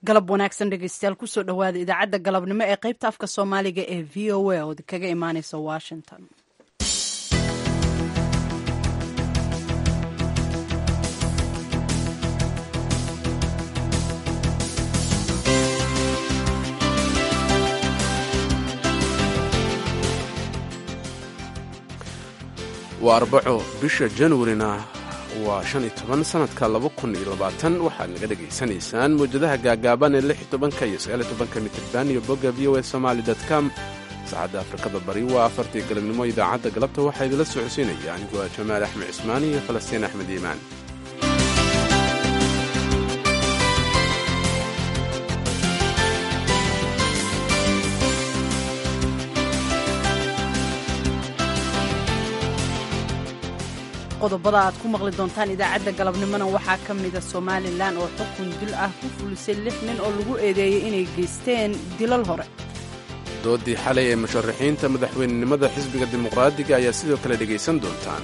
galab wanaagsan dhegeystayaal kusoo dhowaada idaacadda galabnimo ee qaybta afka soomaaliga ee v o a oo kaga imaaneysa washington waa arbaco bisha januarina waa shan iyo toban sanadka laba kun iyo labaatan waxaad naga dhegaysanaysaan mawjadaha gaagaaban ee lix iyo tobanka iyo sagaal iyo tobanka mitirban iyo bogga v o a somaali com saacadda afrikada bari waa afartii galabnimo idaacadda galabta waxaa idinla socodsiinaya anigoo ah jamaal axmed cismaan iyo falastiin axmed iimaan qodobada aad ku maqli doontaan idaacadda galabnimona waxaa ka mida somalilan oo xukun dil ah ku fulisay lix nin oo lagu eedeeyey inay geysteen dilal hore doodii xalay ee musharaxiinta madaxweynenimada xisbiga dimuqraadiga ayaa sidoo kale dhegaysan doontaan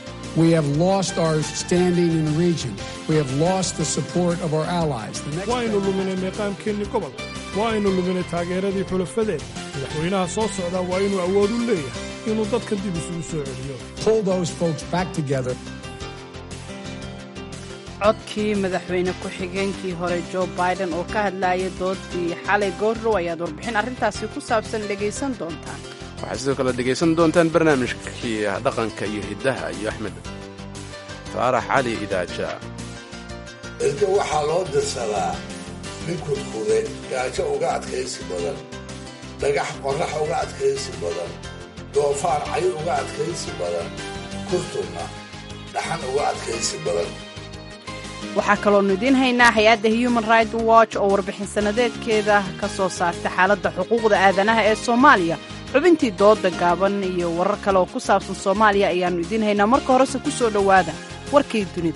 waaynu luminay meeqaamkeennii gobolka waaynu luminay taageeradii xulafadeen madaxweynaha soo socdaa waa inuu awood u leeyahay inuu dadka dib isugu soo celiyo codkii madaxweyne ku-xigeenkii hore jo biden oo ka hadlaaya doodii xalay goorrow ayaad warbixin arrintaasi ku saabsan dhegaysan doontaan waxaad sidoo kale dhegaysan doontaan barnaamijkii dhaqanka iyo hiddaha iyo axmed faarax cali idaaja erga waxaa loo dirsadaa nin kudkude gaajo uga adkaysi badan dhagax qorrax uga adkaysi badan doofaar cay uga adkaysi badan kurtunna dhaxan uga adkaysi badan waxaa kaloonu idiin haynaa hay-adda human right watch oo warbixin sannadeedkeeda ka soo saarta xaaladda xuquuqda aadanaha ee soomaaliya xubintii dooda gaaban iyo warar kale oo ku saabsan soomaaliya ayaannu idiin haynaa marka horese ku soo dhowaada warkii dunida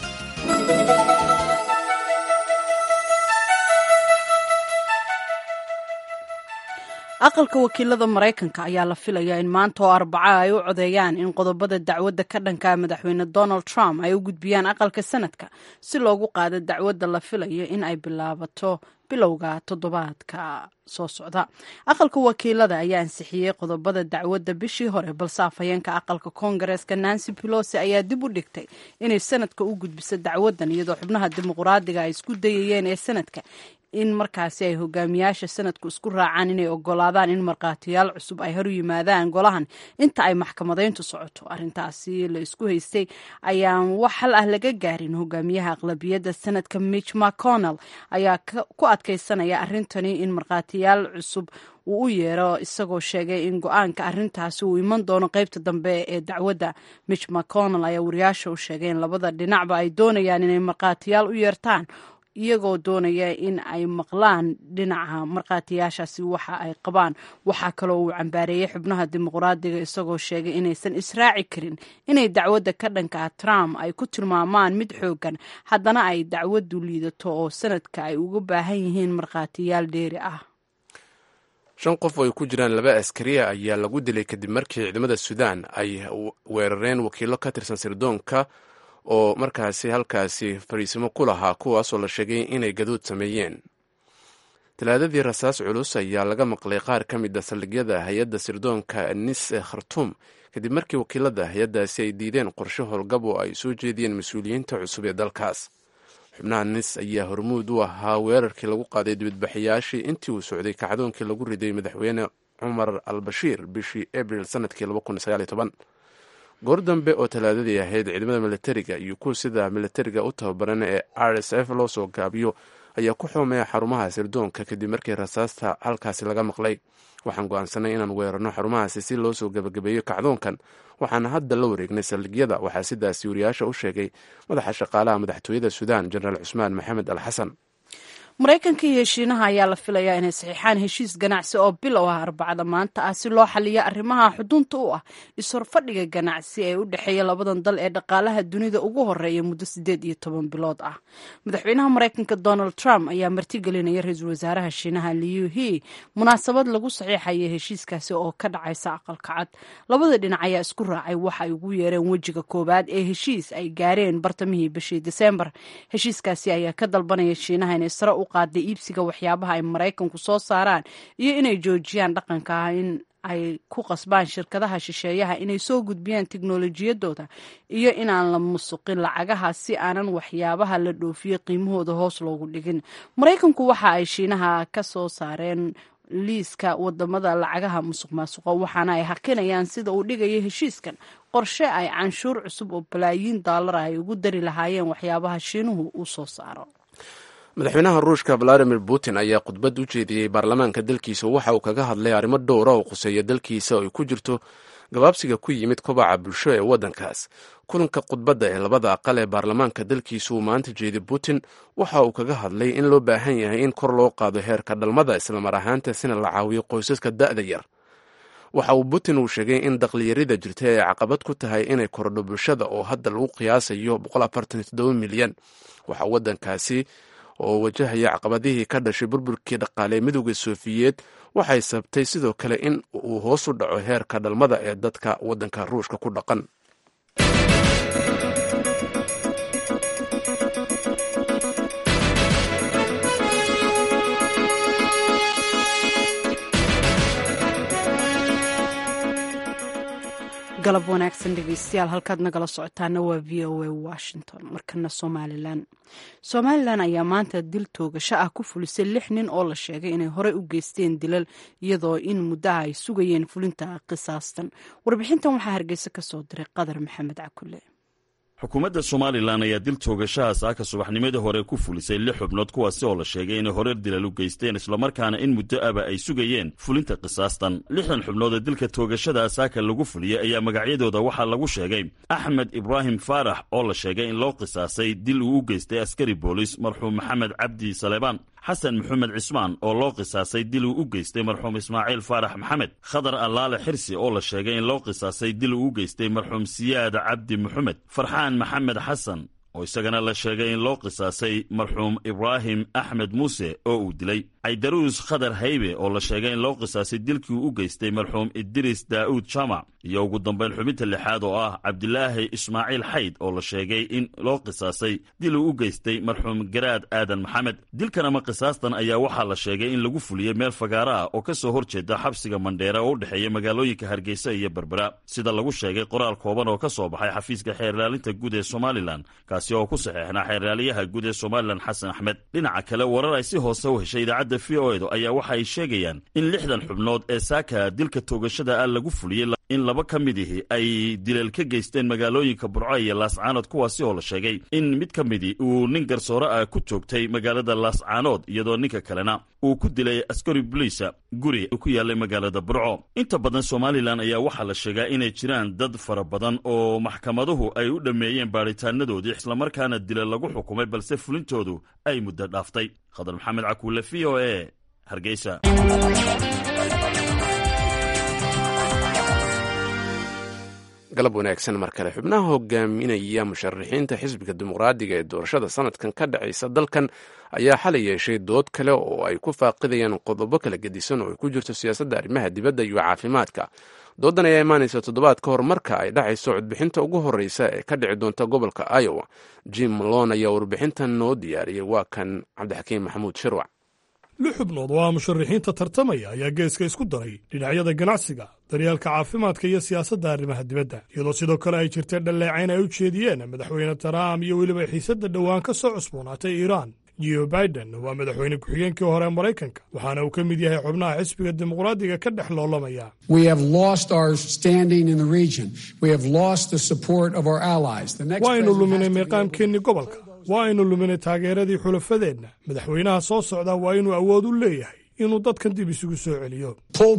aqalka wakiilada maraykanka ayaa la filayaa in maanta oo arbaca ay u codeeyaan in qodobada dacwadda ka dhanka madaxweyne donald trump ay u gudbiyaan aqalka sanadka si loogu qaado dacwadda la filayo in ay bilaabato bilowga toddobaadka soo socda aqalka wakiilada ayaa ansixiyey qodobada dacwadda bishii hore balse afhayeenka aqalka koongareeska nancy pelosi ayaa dib u dhigtay inay sanadka u gudbiso dacwaddan iyadoo xubnaha dimuqraadiga ay isku dayayeen ee sanadka in markaasi ay hogaamiyaasha sanadku isku raacaan inay ogolaadaan in markhaatiyaal cusub ay horu yimaadaan golahan inta ay maxkamadayntu socoto arrintaasi la isku haystay ayaan wax hal ah laga gaarin hogaamiyaha aqlabiyadda sanadka mitch mcconnell ayaa ku adkaysanaya arrintani in markhaatiyaal cusub uu u yeero isagoo sheegay in go-aanka arrintaasi uu iman doono qaybta dambe ee dacwadda mitch mcconnell ayaa wariyaasha u sheegay in labada dhinacba ay doonayaan inay markhaatiyaal u yeertaan iyagoo doonaya in ay maqlaan dhinaca markhaatiyaashaasi waxa ay qabaan waxaa kaloo uu cambaareeyey xubnaha dimuqraadiga isagoo sheegay inaysan israaci karin inay dacwadda ka dhanka trump ay ku tilmaamaan mid xoogan haddana ay dacwaddu liidato oo sanadka ay uga baahan yihiin markhaatiyaal dheeri ah shan qof oo ay ku jiraan laba askariya ayaa lagu dilay kadib markii ciidamada suudaan ay weerareen wakiilo ka tirsan sirdoonka oo markaasi halkaasi fariisimo ku lahaa kuwaasoo la sheegay inay gaduud sameeyeen talaadadii rasaas culus ayaa laga maqlay qaar ka mid a saldhigyada hay-adda sirdoonka nis ee khartuum kadib markii wakiilada hay-addaasi ay diideen qorshe howlgab oo ay soo jeediyeen mas-uuliyiinta cusub ee dalkaas xubnaha nis ayaa hormuud u ahaa weerarkii lagu qaaday dibadbaxayaashii intii uu socday kacdoonkii lagu riday madaxweyne cumar al bashiir bishii abril sanadkii goor dambe oo talaadadii ahayd ciidamada militariga iyo kuwa sida militariga u tababaran ee r s f loo soo gaabiyo ayaa ku xoomeeya xarumaha sirdoonka kadib markii rasaasta halkaasi laga maqlay waxaan go-aansanay inaan weerarno xarumahaasi si loo soo gebagabeeyo kacdoonkan waxaana hadda la wareegnay saldhigyada waxaa sidaasi wariyaasha u sheegay madaxa shaqaalaha madaxtooyada suudaan jenaraal cusmaan maxamed al xasan maraykanka iyo heshiinaha ayaa la filayaa inay saxiixaan heshiis ganacsi oo bilow ah arbacada maanta ah si loo xaliyo arrimaha xudunta u ah is-horfadhiga ganacsi ee u dhexeeya labadan dal ee dhaqaalaha dunida ugu horeeya muddo siddeed iyo toban bilood ah madaxweynaha maraykanka donald trump ayaa martigelinaya ra-iisul wasaaraha shiinaha liu he munaasabad lagu saxiixaya heshiiskaasi oo ka dhacaysa aqalka cad labada dhinac ayaa isku raacay waxa ay ugu yeereen wejiga koowaad ee heshiis ay gaareen bartamihii bishii desembar heshiiskaasi ayaa ka dalbanaya shiinaha inay sare u qaaday iibsiga waxyaabaha ay maraykanku soo saaraan iyo inay joojiyaan dhaqanka ah in ay ku qasbaan shirkadaha shisheeyaha inay soo gudbiyaan tiknolojiyadooda iyo inaan la musuqin lacagaha si aanan waxyaabaha la dhoofiyey qiimahooda hoos loogu dhigin maraykanku waxa ay shiinaha ka soo saareen liiska wadamada lacagaha musuq maasuqa waxaana ay hakinayaan sida uu dhigaya heshiiskan qorshe ay canshuur cusub oo balaayiin daalara ay ugu dari lahaayeen waxyaabaha shiinuhu uu soo saaro madaxweynaha ruushka valadimir putin ayaa khudbad u jeediyey baarlamaanka dalkiisa waxa uu kaga hadlay arrimo dhowra oo khuseeya dalkiisa oo ay ku jirto gabaabsiga ku yimid kobaca bulsho ee waddankaas kulanka khudbadda ee labada aqal ee baarlamaanka dalkiisa uu maanta jeeday putin waxa uu kaga hadlay in loo baahan yahay in kor loo qaado heerka dhalmada islamar ahaantaasina la caawiyo qoysaska da'da yar waxa uu putin uu sheegay in daqliyarida jirta ay caqabad ku tahay inay kordho bulshada oo hadda lagu qiyaasayo milyan waxa waddankaasi oo wajahaya caqabadihii ka dhashay burburkii dhaqaale ee midowda sofiyeed waxay sabtay sidoo kale in uu hoos u dhaco heerka dhalmada ee dadka waddanka ruushka ku dhaqan galab wanaagsan dhegeystayaal halkaad nagala socotaana waa v o a washington markana somalilan somalilan ayaa maanta dil toogasho ah ku fulisay lix nin oo la sheegay inay horey u geysteen dilal iyadoo in muddaha ay sugayeen fulinta qisaastan warbixintan waxaa hargeysa ka soo diray qadar maxamed cakule xukuumadda somalilan ayaa dil toogashaha saaka subaxnimadii hore ku fulisay lix xubnood kuwaasi oo la sheegay inay horeer dilal u geysteen islamarkaana in muddo aba ay sugayeen fulinta qisaastan lixdan xubnood ee dilka toogashada saaka lagu fuliyey ayaa magacyadooda waxaa lagu sheegay axmed ibraahim faarax oo la sheegay in loo qisaasay dil uu u geystay askari boolis marxuum maxamed cabdi saleebaan xasan maxamed cismaan oo loo qisaasay dil uu u geystay marxuum ismaaciil faarax maxamed khadar allaale xirsi oo la sheegay in loo qisaasay dil uu u geystay marxuum siyaad cabdi maxamed farxaan maxamed xasan oo isagana la sheegay in loo qisaasay marxuum ibraahim axmed muuse oo uu dilay caydaruus khadar haybe oo la sheegay in loo qisaasay dilkii uu u geystay marxuum idris daa'uud jamac iyo ugu dambayn xubinta lixaad oo ah cabdilaahi ismaaciil xayd oo la sheegay in loo qisaasay dil uu u geystay marxuum garaad aadan maxamed dilkan ama qisaastan ayaa waxaa la sheegay in lagu fuliyey meel fagaara ah oo ka soo hor jeeda xabsiga mandheera oo u dhexeeya magaalooyinka hargeysa iyo berbera sida lagu sheegay qoraal kooban oo ka soo baxay xafiiska xeerlaalinta guud ee somalilan kaasi oo ku saxeexnaa xeerlaaliyaha guud ee somalilan xasan axmed dhinaca kale warar ay si hoose u heshay idaacadda v o edu ayaa waxa ay sheegayaan in lixdan xubnood ee saaka dilka toogashada ah lagu fuliyey in laba ka mid ihi ay dileel ka geysteen magaalooyinka burco iyo laascaanood kuwaasi oo la sheegay in mid ka midii uu nin garsoore ah ku toogtay magaalada laascaanood iyadoo ninka kalena uu ku dilay askari boliisa guri ku yaallay magaalada burco inta badan somalilan ayaa waxaa la sheegaa inay jiraan dad fara badan oo maxkamaduhu ay u dhammeeyeen baadhitaanadoodii islamarkaana dila lagu xukumay balse fulintoodu ay muddo dhaaftay khadar maxamed cakuule v o e hargeysa galab wanaagsan mar kale xubnaha hogaaminaya musharaxiinta xisbiga dimuqraadiga ee doorashada sanadkan ka dhacaysa dalkan ayaa xalay yeeshay dood kale oo ay ku faaqidayaan qodobo kala gedisan oo ay ku jirto siyaasadda arrimaha dibadda iyo caafimaadka doodan ayaa imaanaysa toddobaad ka hor marka ay dhacayso codbixinta ugu horreysa ee ka dhici doonta gobolka iowa jim malon ayaa warbixintan noo diyaariyey waa kan cabdixakiim maxamuud shirwac lix xubnood oo ah musharaxiinta tartamaya ayaa geeska isku daray dhinacyada ganacsiga daryeelka caafimaadka iyo siyaasadda arrimaha dibadda iyadoo sidoo kale ay jirtay dhalleecayn ay u jeediyeen madaxweyne trump iyo weliba xiisadda dhowaan ka soo cusboonaatay iiraan jo biden waa madaxweyne ku-xigeenkii hore ee maraykanka waxaana uu ka mid yahay xubnaha xisbiga dimuqraadiga ka dhex loolamaya waaynu luminay meeqaamkeennii gobolka waa aynu luminay taageeradii xulafadeenna madaxweynaha soo socda waa inuu awood u leeyahay inuu dadkan dib isugu soo celiyo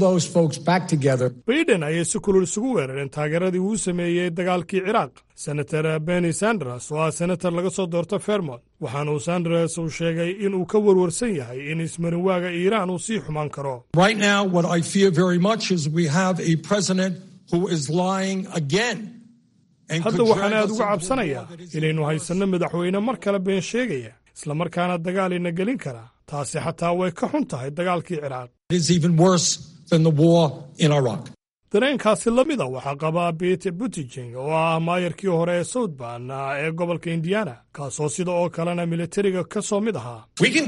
baiden ayay si kulul isugu weerareen taageeradii uu sameeyey dagaalkii ciraaq senator benny sanders oo ah senator laga soo doorto fermont waxaana uu sanders uu sheegay in uu ka warwarsan yahay in ismarinwaaga iiraan uu sii xumaan karo hadda waxaan aad uga cabsanayaa inaynu haysanno madaxweyne mar kale been sheegaya islamarkaana dagaal ina gelin karaa taasi xataa way ka xun tahay dagaalkii ciraaq dareenkaasi la mida waxaa qabaa bete butijing oo ah maayarkii hore ee southban ee gobolka indiana kaasoo sida oo kalena militariga ka soo mid ahaa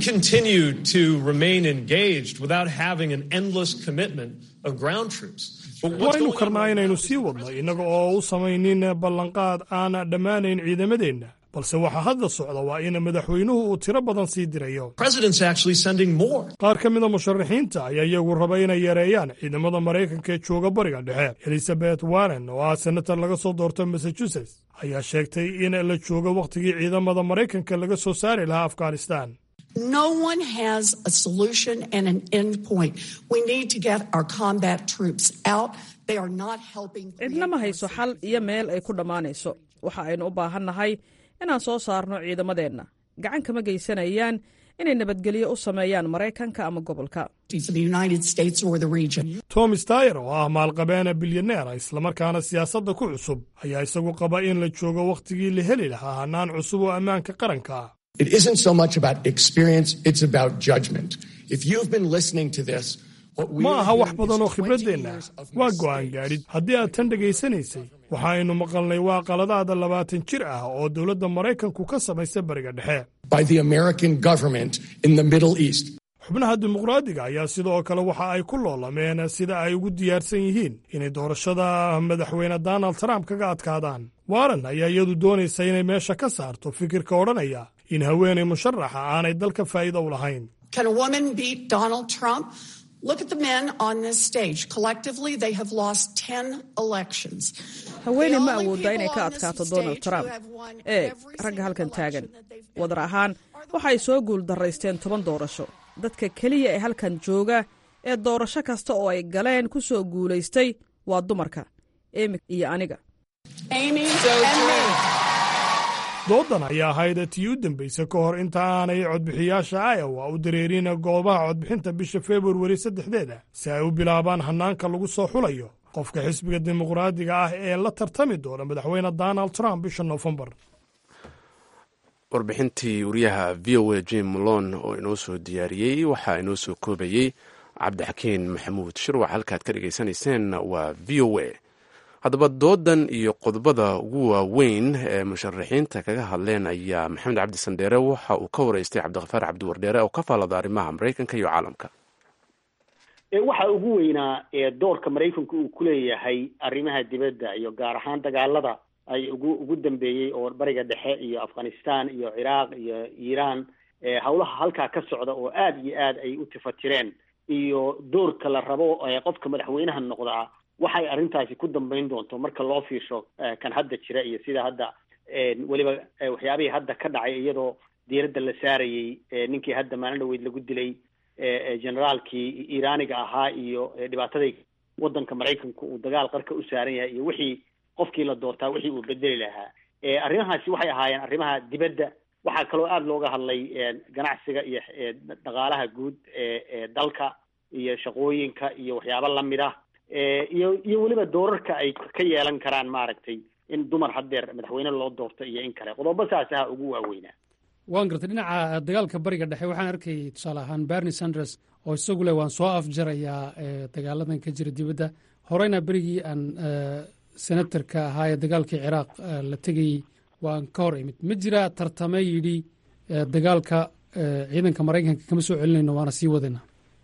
waynu karnaa inaynu sii wadno innaga oo u samaynin ballanqaad aan dhammaanayn ciidamadeenna balse waxaa hadda socda waa in madaxweynuhu uu tiro badan sii dirayo qaar ka mida musharaxiinta ayaa iyagu raba inay yareeyaan ciidamada maraykanka ee jooga bariga dhexe elizabeth warren oo ah senator laga soo doorto massachusetts ayaa sheegtay in la joogo wakhtigii ciidamada maraykanka laga soo saari lahaa afghanistan No one has a solution and an end point. We need to get our combat troops out. They are not helping. cidna ma hayso xal iyo meel ay ku dhammaanayso waxa aynu u baahan nahay inaan soo saarno ciidamadeenna gacan kama geysanayaan inay nabadgelyo u sameeyaan maraykanka ama gobolka tom stayer oo ah maalqabeena bilyaneera islamarkaana siyaasadda ku cusub ayaa isagu qaba in la joogo wakhtigii la heli lahaa hannaan cusub oo ammaanka qaranka ah It isn't so much about experience, it's about judgment. If you've been listening to this, what we ma are aha wax hearing badan oo is 20 khibraddeenna years of waa mistakes. go'aan gaadhid haddii aad tan dhegaysanaysay waxaaynu maqalnay waa qaladaada labaatan jir ah oo dowladda maraykanku ka samaysay bariga dhexe by the American government in the Middle East. xubnaha dimuqraadiga ayaa sidoo kale waxa ay ku loolameen sida ay ugu diyaarsan yihiin inay doorashada madaxweyne donald trump kaga adkaadaan warren ayaa iyadu doonaysa inay meesha ka saarto fikirka odhanaya in haweenay musharaxa aanay dalka faa'iido u lahayn Can a woman beat Donald Trump? Look at the men on this stage. Collectively, they have lost 10 elections. haweeney The ma only awooddaa inay people ka on this adkaato donald stage trump who have won eeg every ragga single halkan taagan election that they've been wadar in ahaan waxay soo guul darraysteen toban doorasho dadka keliya ee halkan jooga ee doorasho kasta oo ay galeen ku soo guulaystay waa dumarka emi iyo aniga Amy and me. doodan ayaa ahayd tii u dambaysa ka hor inta aanay codbixiyaasha iowa u dareerin goobaha codbixinta bisha februari saddexdeeda si ay u bilaabaan hannaanka lagu soo xulayo qofka xisbiga dimuqraadiga ah ee la tartami doona madaxweyne donald trump bisha noofembar warbixintii wariyaha v o a jim malon oo inoo soo diyaariyey waxaa inoo soo koobayey cabdixakiin maxamuud shirwac halkaad ka dhegaysanayseen waa v o a haddaba doodan iyo qodobada ugu waaweyn ee musharaxiinta kaga hadleen ayaa maxamed cabdi sandheere waxa uu ka wareystay cabdikhafaar cabdiwardheere oo ka faallada arrimaha maraykanka iyo caalamka waxa ugu weynaa ee doorka maraykanku uu ku leeyahay arrimaha dibadda iyo gaar ahaan dagaalada ay ugu ugu dambeeyey oo bariga dhexe iyo afghanistan iyo ciraaq iyo iiraan howlaha halkaa ka socda oo aada iyo aad ay u tifatireen iyo doorka la rabo ee qofka madaxweynaha noqdaa waxay arrintaasi ku dambeyn doonto marka loo fiirsho kan hadda jira iyo sida hadda weliba waxyaabihii hadda ka dhacay iyadoo diiradda la saarayey ninkii hadda maalin dhaweyd lagu dilay generaalkii iiraaniga ahaa iyo dhibaataday waddanka maraykanka uu dagaal qarka u saaran yahay iyo wixii qofkii la doortaa wixii uu bedeli lahaa arrimahaasi waxay ahaayeen arrimaha dibadda waxaa kaloo aada looga hadlay ganacsiga iyo dhaqaalaha guud ee dalka iyo shaqooyinka iyo waxyaabo lamid ah iyo iyo weliba doorarka ay ka yeelan karaan maaragtay in dumar haddeer madaxweyne loo doorto iyo in kale qodobo saas aha ugu waaweynaa waan gartay dhinaca dagaalka bariga dhexe waxaan arkayay tusaale ahaan bernie sanders oo isagu leh waan soo afjarayaa dagaaladan ka jira dibadda horeyna berigii aan senatarka ahaa ee dagaalkii ciraaq la tegayey waan ka hor imid ma jira tartame yidhi dagaalka ciidanka maraykanka kama soo celinayno waana sii wadayna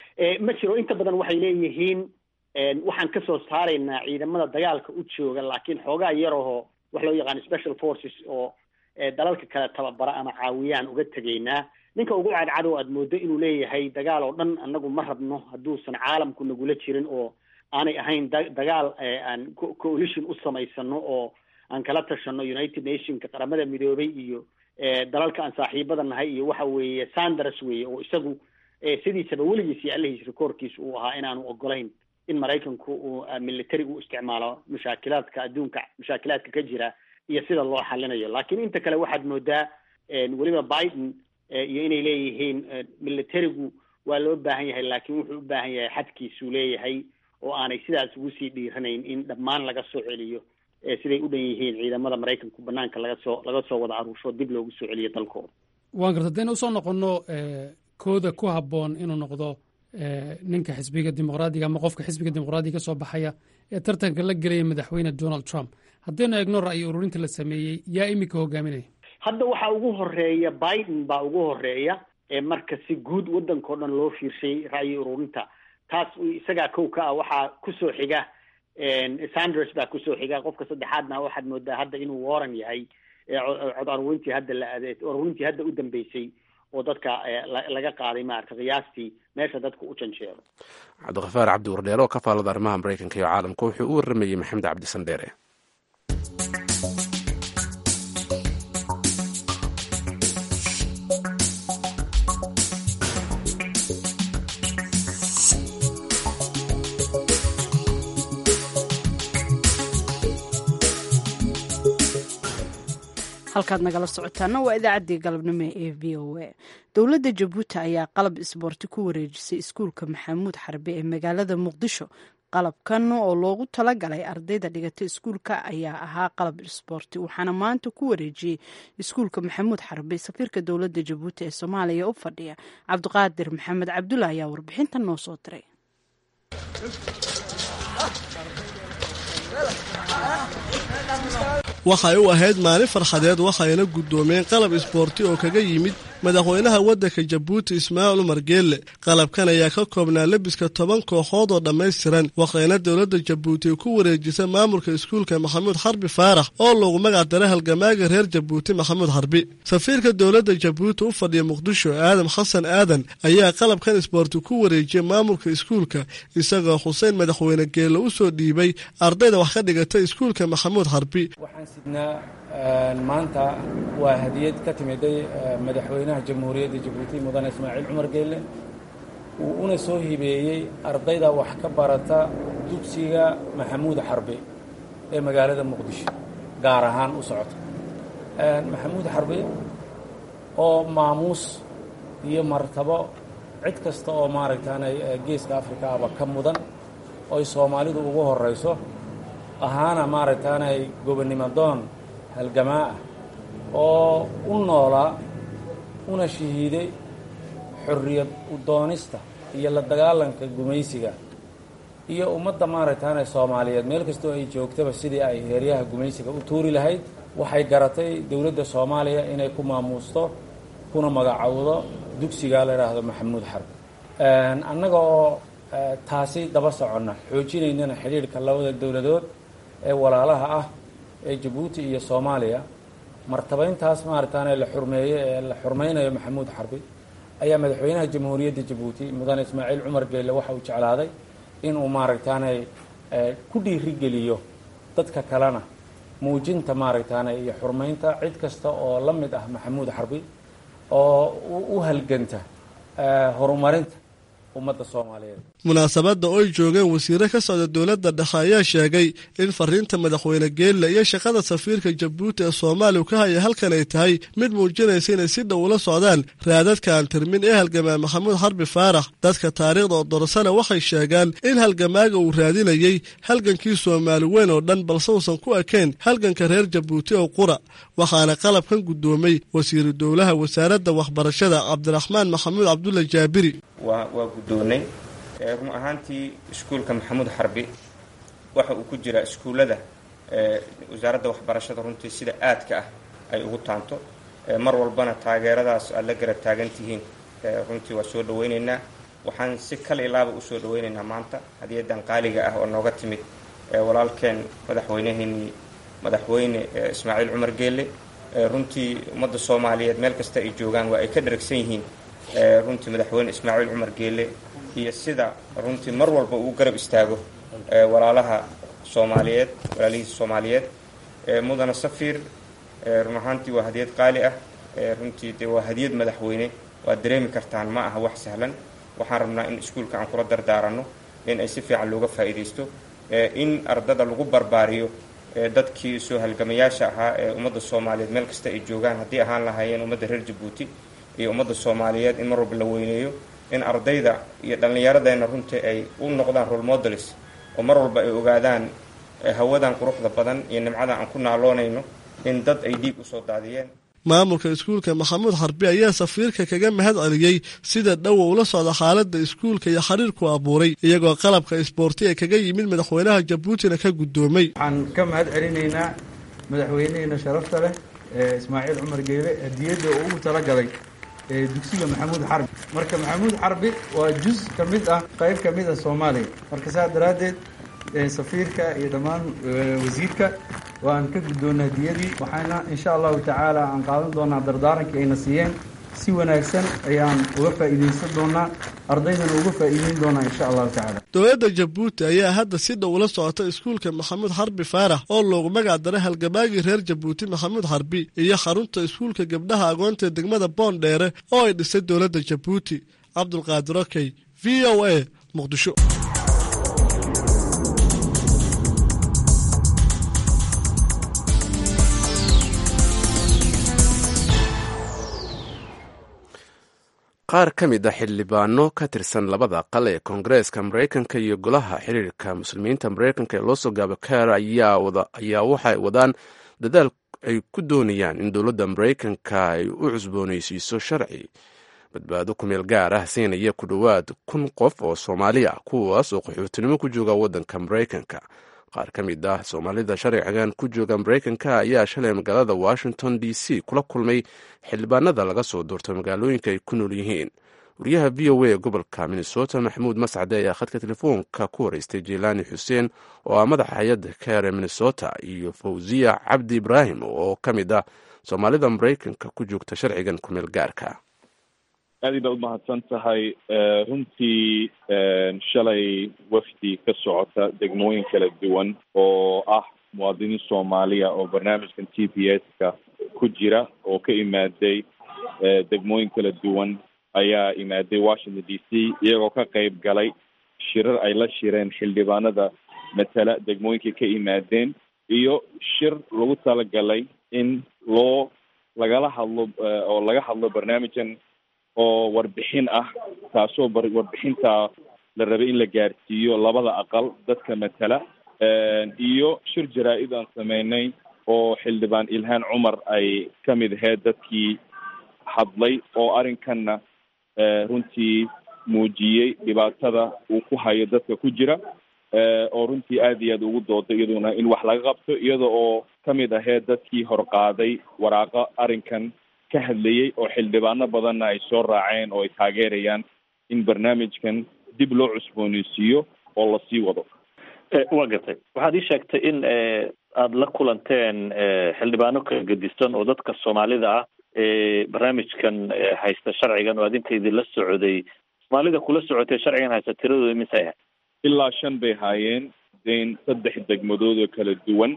ma jiro inta badan waxay leeyihiin waxaan ka soo saaraynaa ciidamada dagaalka u jooga laakiin xoogaa yarahoo wax loo yaqaano special forces oo dalalka kale tababara ama caawiyaan uga tegaynaa ninka ugu cadcado aad moodo inuu leeyahay dagaal oo dhan annagu ma rabno hadduusan caalamku nagula jirin oo aanay ahayn da dagaal aan coalition u samaysano oo aan kala tashano united nationka qaramada midoobay iyo dalalka aan saaxiibada nahay iyo waxa weeye sanders weeye oo isagu sidiisaba weligiis iyo allahiis rekoorkiisa uu ahaa inaanu ogolayn in maraykanku uu military u isticmaalo mushaakilaadka adduunka mushaakilaadka ka jira iyo sida loo xalinayo laakiin inta kale waxaad moodaa weliba biden iyo inay leeyihiin militarigu waa loo baahan yahay laakiin wuxuu u baahan yahay xadkiisuu leeyahay oo aanay sidaas ugu sii dhiiranayn in dhammaan laga soo celiyo siday u dhan yihiin ciidamada maraykanku banaanka laga soo laga soo wada aruursho dib loogu soo celiyo dalkooda waan garta haddayna usoo noqonno kooda ku habboon inuu noqdo ninka xisbiga dimuqraadiga ama qofka xisbiga dimuqraadiga ka soo baxaya ee tartanka la gelaya madaxweyne donald trump haddaynu eegno ra'yi ururinta la sameeyey yaa iminka hogaaminaya hadda waxaa ugu horeeya biden baa ugu horeeya marka si guud waddanka o dhan loo fiirshay ra'yi ururinta taas isagaa kow ka ah waxaa kusoo xiga sanders baa kusoo xiga qofka saddexaadna waxaad moodaa hadda inuu warren yahay cod arurintii hadda la arurintii hadda u dambeysay oo dadka laga qaaday maarata qiyaastii meesha dadka u janjeero cabdikafaar cabdi wardheelo oo ka faalada arrimaha maraykanka iyo caalamka wuxuu u warramayey maxamed cabdi sandheere halkaad nagala socotaana waa idaacaddii galabnimo ee v o a dowladda jabuuti ayaa qalab isboorti ku wareejisay iskuulka maxamuud xarbe ee magaalada muqdisho qalabkan oo loogu talagalay ardayda dhigata iskuulka ayaa ahaa qalab isboorti waxaana maanta ku wareejiyey iskuulka maxamuud xarbe safiirka dowladda jabuuti ee soomaaliya u fadhiya cabdiqaadir maxamed cabdulla ayaa warbixintan noo soo diray waxay u ahayd maalin farxadeed waxayna guddoomeen qalab isboorti oo kaga yimid madaxweynaha waddanka jabuuti ismaaciil umar geelle qalabkan ayaa ka koobnaa lebiska toban kooxood oo dhammaystiran waxayna dowladda jabuuti ku wareejisa maamulka iskuulka maxamuud xarbi faarax oo loogu magac daray halgamaaga reer jabuuti maxamuud xarbi safiirka dowladda jabuuti u fadhiya muqdisho aadam xasan aadan ayaa qalabkan isboorti ku wareejiyay maamulka iskuulka isagoo xuseen madaxweyne geelle u soo dhiibay ardayda wax ka dhigata iskuulka maxamuud xarbi waxaan sidnaa maanta waa hadiyad ka timiday madaxweynaha jamhuuriyadda jabuuti mudane ismaaciil cumar geelle uu una soo hibeeyey ardayda wax ka barata dugsiga maxamuud xarbi ee magaalada muqdisho gaar ahaan u socota maxamuud xarbi oo maamuus iyo martabo cid kasta oo maaragtaanay geeska afrika aba ka mudan oy soomaalidu ugu horrayso ahaana maaragtaanay gobonnimo doon halgamaa ah oo u noolaa una shahiiday xorriyad u doonista iyo la dagaalanka gumaysiga iyo ummadda maaragtaanay soomaaliyeed meel kastoo ay joogtaba sidii ay heeryaha gumaysiga u tuuri lahayd waxay garatay dowladda soomaaliya inay ku maamuusto kuna magacowdo dugsiga la idhaahdo maxamuud xarbi annaga oo taasi daba soconna xoojinaynana xidhiidhka labada dowladood ee walaalaha ah ee jabuuti iyo soomaaliya martabayntaas maaragtaane la xurmeeye ee la xurmaynayo maxamuud xarbi ayaa madaxweynaha jamhuuriyadda jabuuti mudane ismaaciil cumar geelle waxa uu jeclaaday inuu maaragtaanay ku dhiirigeliyo dadka kalena muujinta maaragtaane iyo xurmaynta cid kasta oo la mid ah maxamuud xarbi oo u halganta horumarinta ummadda soomaaliyeed munaasabadda oy joogeen wasiire ka socda dowladda dhexe ayaa sheegay in fariinta madaxweyne geelle iyo shaqada safiirka jabuuti ee soomaaliya ka haya halkan ay tahay mid muujinaysa inay si dhow ula socdaan raadadka aan tirmin ee halgamaa maxamuud xarbi faarax dadka taariikhda oo dorsana waxay sheegaan in halgamaaga uu raadinayey halgankii soomaali weyn oo dhan balse uusan ku ekayn halganka reer jabuuti oo qura waxaana qalabkan guddoomay wasiiru dowlaha wasaaradda waxbarashada cabdiraxmaan maxamuud cabdulla jaabiri waa guddoonnay run ahaantii iskuulka maxamuud xarbi waxa uu ku jiraa iskuullada wasaaradda waxbarashada runtii sida aadka ah ay ugu taanto mar walbana taageeradaas aad la garab taagan tihiin runtii waa soo dhawaynaynaa waxaan si kal ilaaba usoo dhawaynaynaa maanta hadiyadan qaaliga ah oo nooga timid walaalkeen madaxweyneheenii madaxweyne ismaaciil cumar geelle runtii ummadda soomaaliyeed meel kasta ay joogaan waa ay ka dharagsan yihiin runtii madaxweyne ismaaciil cumar geelle iyo sida runtii mar walba uu garab istaago walaalaha soomaaliyeed walaalihiisa soomaaliyeed mudana safiir run ahaantii waa hadiyad qaali ah runtii de waa hadiyad madaxweyne waad dareemi kartaan ma aha wax sahlan waxaan rabnaa in iskuulka aan kula dardaaranno in ay si fiican looga faa'iidaysto in ardada lagu barbaariyo dadkii soo halgamayaasha ahaa ee ummadda soomaaliyeed meel kasta ay joogaan haddii ahaan lahaayeen ummadda reer jabuuti iyo ummadda soomaaliyeed in mar walba la weyneeyo in ardayda iyo dhallinyaradeenna runtii ay u noqdaan role modelis oo mar walba ay ogaadaan hawadan quruxda badan iyo nimcada aan ku naaloonayno in dad ay dhiig usoo daadiyeen maamulka iskuulka maxamuud xarbi ayaa safiirka kaga mahad celiyey sida dhowa ula socda xaaladda iskuulka iyo xiriirku abuuray iyagoo qalabka isboorti ee kaga yimid madaxweynaha jabuutina ka guddoomay waxaan ka mahad celinaynaa madaxweyneheena sharafta leh ee ismaaciil cumar geele hadiyadda uu ugu talagalay ee dugsiga maxamuud xarbi marka maxamuud xarbi waa juz ka mid ah qayb ka mid ah soomaaliya marka saas daraaddeed safiirka iyo dhammaan wasiirka waan ka guddoonna hadiyadii waxaana insha allahu tacaala aan qaadan doonaa dardaarankii ayna siiyeen si wanaagsan ayaan uga faa'iidaysan doonaa ardaydana uga faa'iideyn doonaa insha allahu tacaala dowladda jabuuti ayaa hadda si dhow ula socota iskuulka maxamuud xarbi faarax oo loogu magac daray halgabaagii reer jabuuti maxamuud xarbi iyo xarunta iskuulka gabdhaha agoonta degmada boondheere oo ay dhisay dowladda jabuuti cabdulqaadir okey v o a muqdisho qaar ka mid a xildhibaano ka tirsan labada aqal ee koongareeska maraykanka iyo golaha xiriirka muslimiinta maraykanka ee loosoo gaabo kaar ayaa waxay wadaan dadaal ay ku doonayaan in dowladda maraykanka ay u cusboonaysiiso sharci badbaado kumeel gaar ah siinaya ku dhowaad kun qof oo soomaali ah kuwaas oo qaxootinimo ku jooga waddanka maraykanka qaar ka mid ah soomaalida sharcigan ku jooga maraykanka ayaa shalay magaalada washington d c kula kulmay xildhibaanada laga soo doorto magaalooyinka ay ku nool yihiin wariyaha v o a gobolka minnesota maxamuud mascade ayaa khadka telefoonka ku wareystay jelaani xuseen oo ah madaxa hay-adda kaere minnesota iyo fawziya cabdi ibraahim oo ka mid ah soomaalida maraykanka ku joogta sharcigan kumeel gaarka aad baad umahadsan tahay runtii shalay wafdi ka socota degmooyin kala duwan oo ah muwaadiniin soomaaliya oo barnaamijkan t p s ka ku jira oo ka imaaday degmooyin kala duwan ayaa imaaday washington d c iyagoo ka qayb galay shirar ay la shireen xildhibaanada matala degmooyinkay ka imaadeen iyo shir lagu talagalay in loo lagala hadlo oo laga hadlo barnaamijkan oo warbixin ah taasoo warbixinta la rabay in la gaarsiiyo labada aqal dadka matala iyo shir jaraa-id aan sameynay oo xildhibaan ilhaan cumar ay ka mid ahayd dadkii hadlay oo arrinkanna runtii muujiyey dhibaatada uu ku hayo dadka ku jira oo runtii aad iyo aad ugu dooday iyaduna in wax laga qabto iyada oo ka mid ahayd dadkii horqaaday waraaqo arrinkan ka hadlayey oo xildhibaano badanna ay soo raaceen oo ay taageerayaan in barnaamijkan dib loo cusbooneysiiyo oo lasii wado waa gartay waxaad ii sheegtay in aada la kulanteen xildhibaano kala gedisan oo dadka soomaalida ah ee barnaamijkan haysta sharcigan oo adinkaydii la socday soomaalida kula socotay sharcigan haysta tiradooda misay ahayd ilaa shan bay haayeen den saddex degmadood oo kala duwan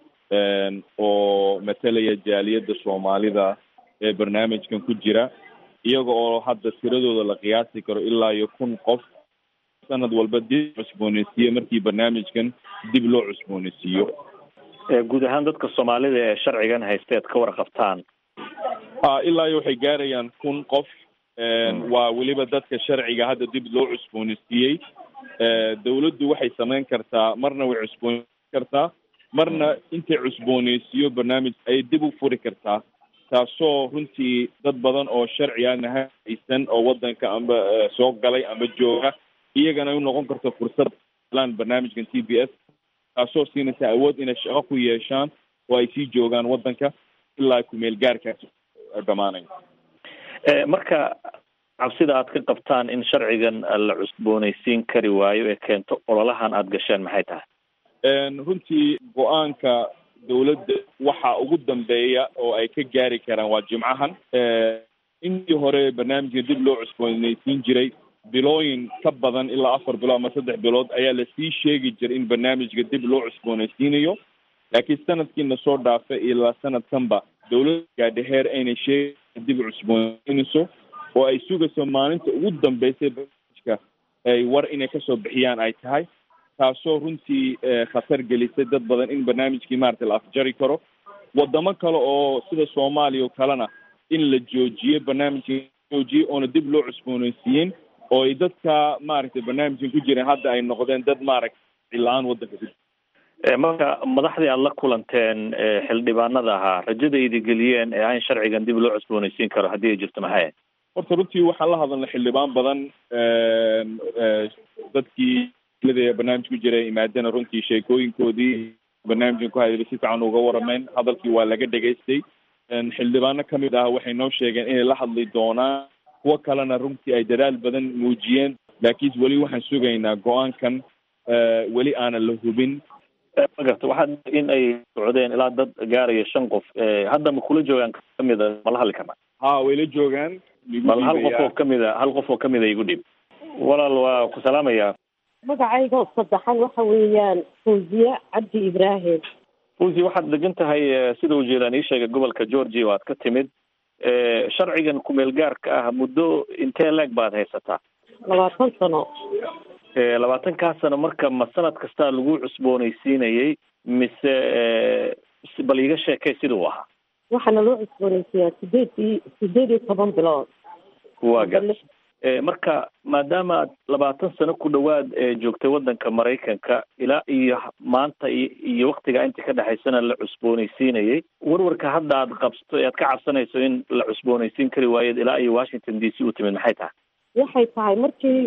oo matalaya jaaliyadda soomaalida ee barnaamijkan ku jira iyaga oo hadda tiradooda la qiyaasi karo ilaa iyo kun qof sanad walba dib cusbooneysiiye markii barnaamijkan dib loo cusbooneysiiyo guud ahaan dadka soomaalida ee sharcigan haysteed ka warqabtaan a ilaa iyo waxay gaarayaan kun qof waa weliba dadka sharciga hadda dib loo cusbooneysiiyey dawladdu waxay samayn kartaa marna way cusbooneysi kartaa marna intay cusbooneysiiyo barnaamij ayay dib u furi kartaa taasoo runtii dad badan oo sharci aan haysan oo wadanka amba soo galay amba jooga iyagana ay u noqon karto fursad lan barnaamijkan t b s taasoo siinaysa awood inay shaqo ku yeeshaan oo ay sii joogaan wadanka ilaa kumeel gaarkaas dhamaanayo marka cabsida aad ka qabtaan in sharcigan la cusbooneysiin kari waayo ee keento ololahan aada gasheen maxay tahay runtii go-aanka dawladda waxa ugu dambeeya oo ay ka gaari karaan waa jimcahan intii hore barnaamijka dib loo cusbooneysiin jiray bilooyin ka badan ilaa afar bilood ama saddex bilood ayaa lasii sheegi jiray in barnaamijka dib loo cusbooneysiinayo laakiin sanadkiina soo dhaafa ilaa sanadkanba dawladda gaadhaheer aynay sheegi dib cusbooneysiinayso oo ay sugayso maalinta ugu dambeysay barnaamijka ay war inay kasoo bixiyaan ay tahay taasoo runtii khatar gelisay dad badan in barnaamijkii maaragtay la afjari karo wadamo kale oo sida soomaaliya oo kalena in la joojiyo barnaamijka joojiye oona dib loo cusbooneysiiyeen oo ay dadka maaragtay barnaamijkan ku jireen hadda ay noqdeen dad maaragtay la-aan wadanka ku marka madaxdii aada la kulanteen xildhibaanada ahaa rajada idi geliyeen ee aan sharcigan dib loo cusboonaysiin karo haddii ay jirto maxay horta runtii waxaan la hadalnay xildhibaan badan dadkii ee barnaamij ku jira imaadana runtii sheekooyinkoodii barnaamijkan ku hadlay si fiican uga warameen hadalkii waa laga dhegaystay xildhibaano kamid ah waxay noo sheegeen inay la hadli doonaan kuwo kalena runtii ay dadaal badan muujiyeen laakiin weli waxaan sugaynaa go-aankan weli aanan la hubin magarta waxaa in ay socdeen ilaa dad gaaraya shan qof hadda ma kula joogaan kamida ma la hadli karnaa ha way la joogaan bal hal qof oo kamida hal qof oo kamida igu dhib walaal waa ku salaamaya magacayga oo saddexan waxa weeyaan fawziye cabdi ibraahim fawzi waxaad degan tahay sida ujeedaan ii sheegay gobolka georgia oo aad ka timid sharcigan kumeel gaarka ah muddo intee leeg baad haysataa labaatan sano labaatankaa sano marka ma sanad kastaa lagu cusboonaysiinayay mise bal iga sheekay sida uu ahaa waxaana loo cusboonaysiiyaa sideed iyo sideed iyo toban bilood waa gar marka maadaama aad labaatan sano ku dhawaad joogtay waddanka maraykanka ilaa iyo maanta iyo waktiga inta ka dhexaysana la cusboonaysiinayay warwarka hadda aad qabsto ee aad ka cabsanayso in la cusboonaysiin kari waayeed ilaa iyo washington d c u timid maxay tahay waxay tahay markii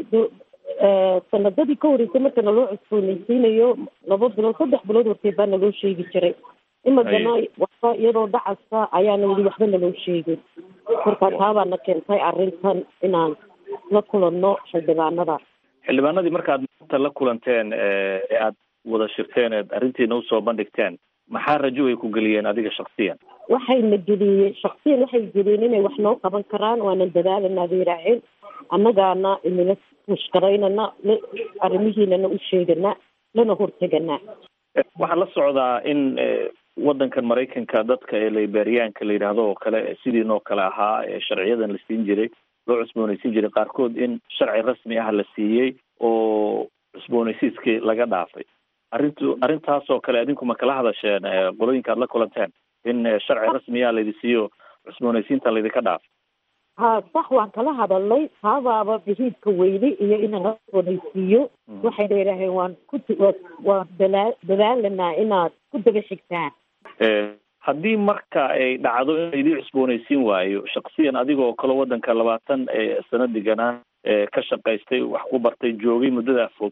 sanadadii ka horeysay marka naloo cusboonaysiinayo laba bilood saddex bilood hortee baa naloo sheegi jiray imagana waxba iyadoo dhacasa ayaana weli waxba naloo sheegin marka taabaana keentay arrintan inaan la kulanno xildhibaanada xildhibaanadii markaad maanta la kulanteen ee aad wada shirteen eed arrintiina usoo bandhigteen maxaa rajo ay ku geliyeen adiga shaksiyan waxayna geliyeen shaksiyan waxay geliyeen inay wax noo qaban karaan waanan dadaalanaa bay raaceen annagaana inala mushkaraynana arrimihiinana u sheegana lana hortegana waxaa la socdaa in waddankan maraykanka dadka ee liberyaanka la yidhaahdo oo kale sidiin oo kale ahaa ee sharciyadan la siin jiray loo cusboonaysiin jiray qaarkood in sharci rasmi ah la siiyey oo cusboonaysiiskii laga dhaafay arrintu arrintaas oo kale adinku ma kala hadasheen qolooyinka aad la kulanteen in sharci rasmiya laydi siiyo cusboonaysiinta laydinka dhaafay ha sax waan kala hadalnay taabaaba bihiidka weyne iyo inaan la cusboonaysiiyo waxayna yidhaaheen waan ku waan dalaa dadaalanaa inaad ku daba xigtaan haddii marka ay dhacdo in laydii cusboonaysiin waayo shaksiyan adigoo kale waddanka labaatan sano deganaa ka shaqaystay wax ku bartay joogay muddadaa fog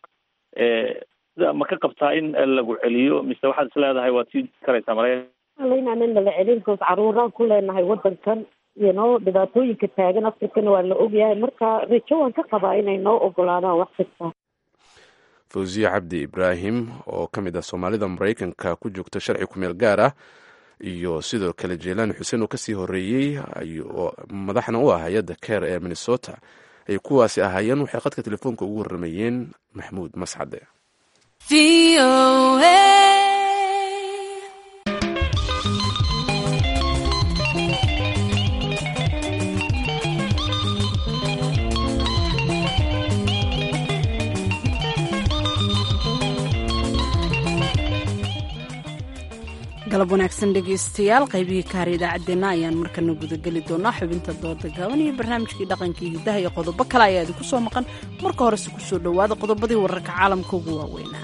ma ka qabtaa in lagu celiyo mise waxaad is leedahay waad sii karaysaa maraykan inaanan nala celin koos caruuraan ku leenahay waddankan iyo noo dhibaatooyinka taagan afrikana waa la ogyahay marka rajo waan ka qabaa inay noo ogolaadaan wax kasta fawziye cabdi ibraahim oo ka mid ah soomaalida maraykanka ku joogta sharci kumeel gaar ah iyo sidoo kale jeelaan xuseen oo kasii horeeyey oo madaxna u ah hay-adda keer ee minnesota ay kuwaasi ahaayeen waxay qadka telefoonka ugu warramayeen maxmuud mascade galab wanaagsan dhegaystayaal qaybihii kaar idaacaddeenna ayaan markana gudageli doonaa xubinta dooda gaaban iyo barnaamijkii dhaqankii hiddaha iyo qodobo kale ayaa idinku soo maqan marka horese ku soo dhowaada qodobadii wararka caalamka ugu waaweynaa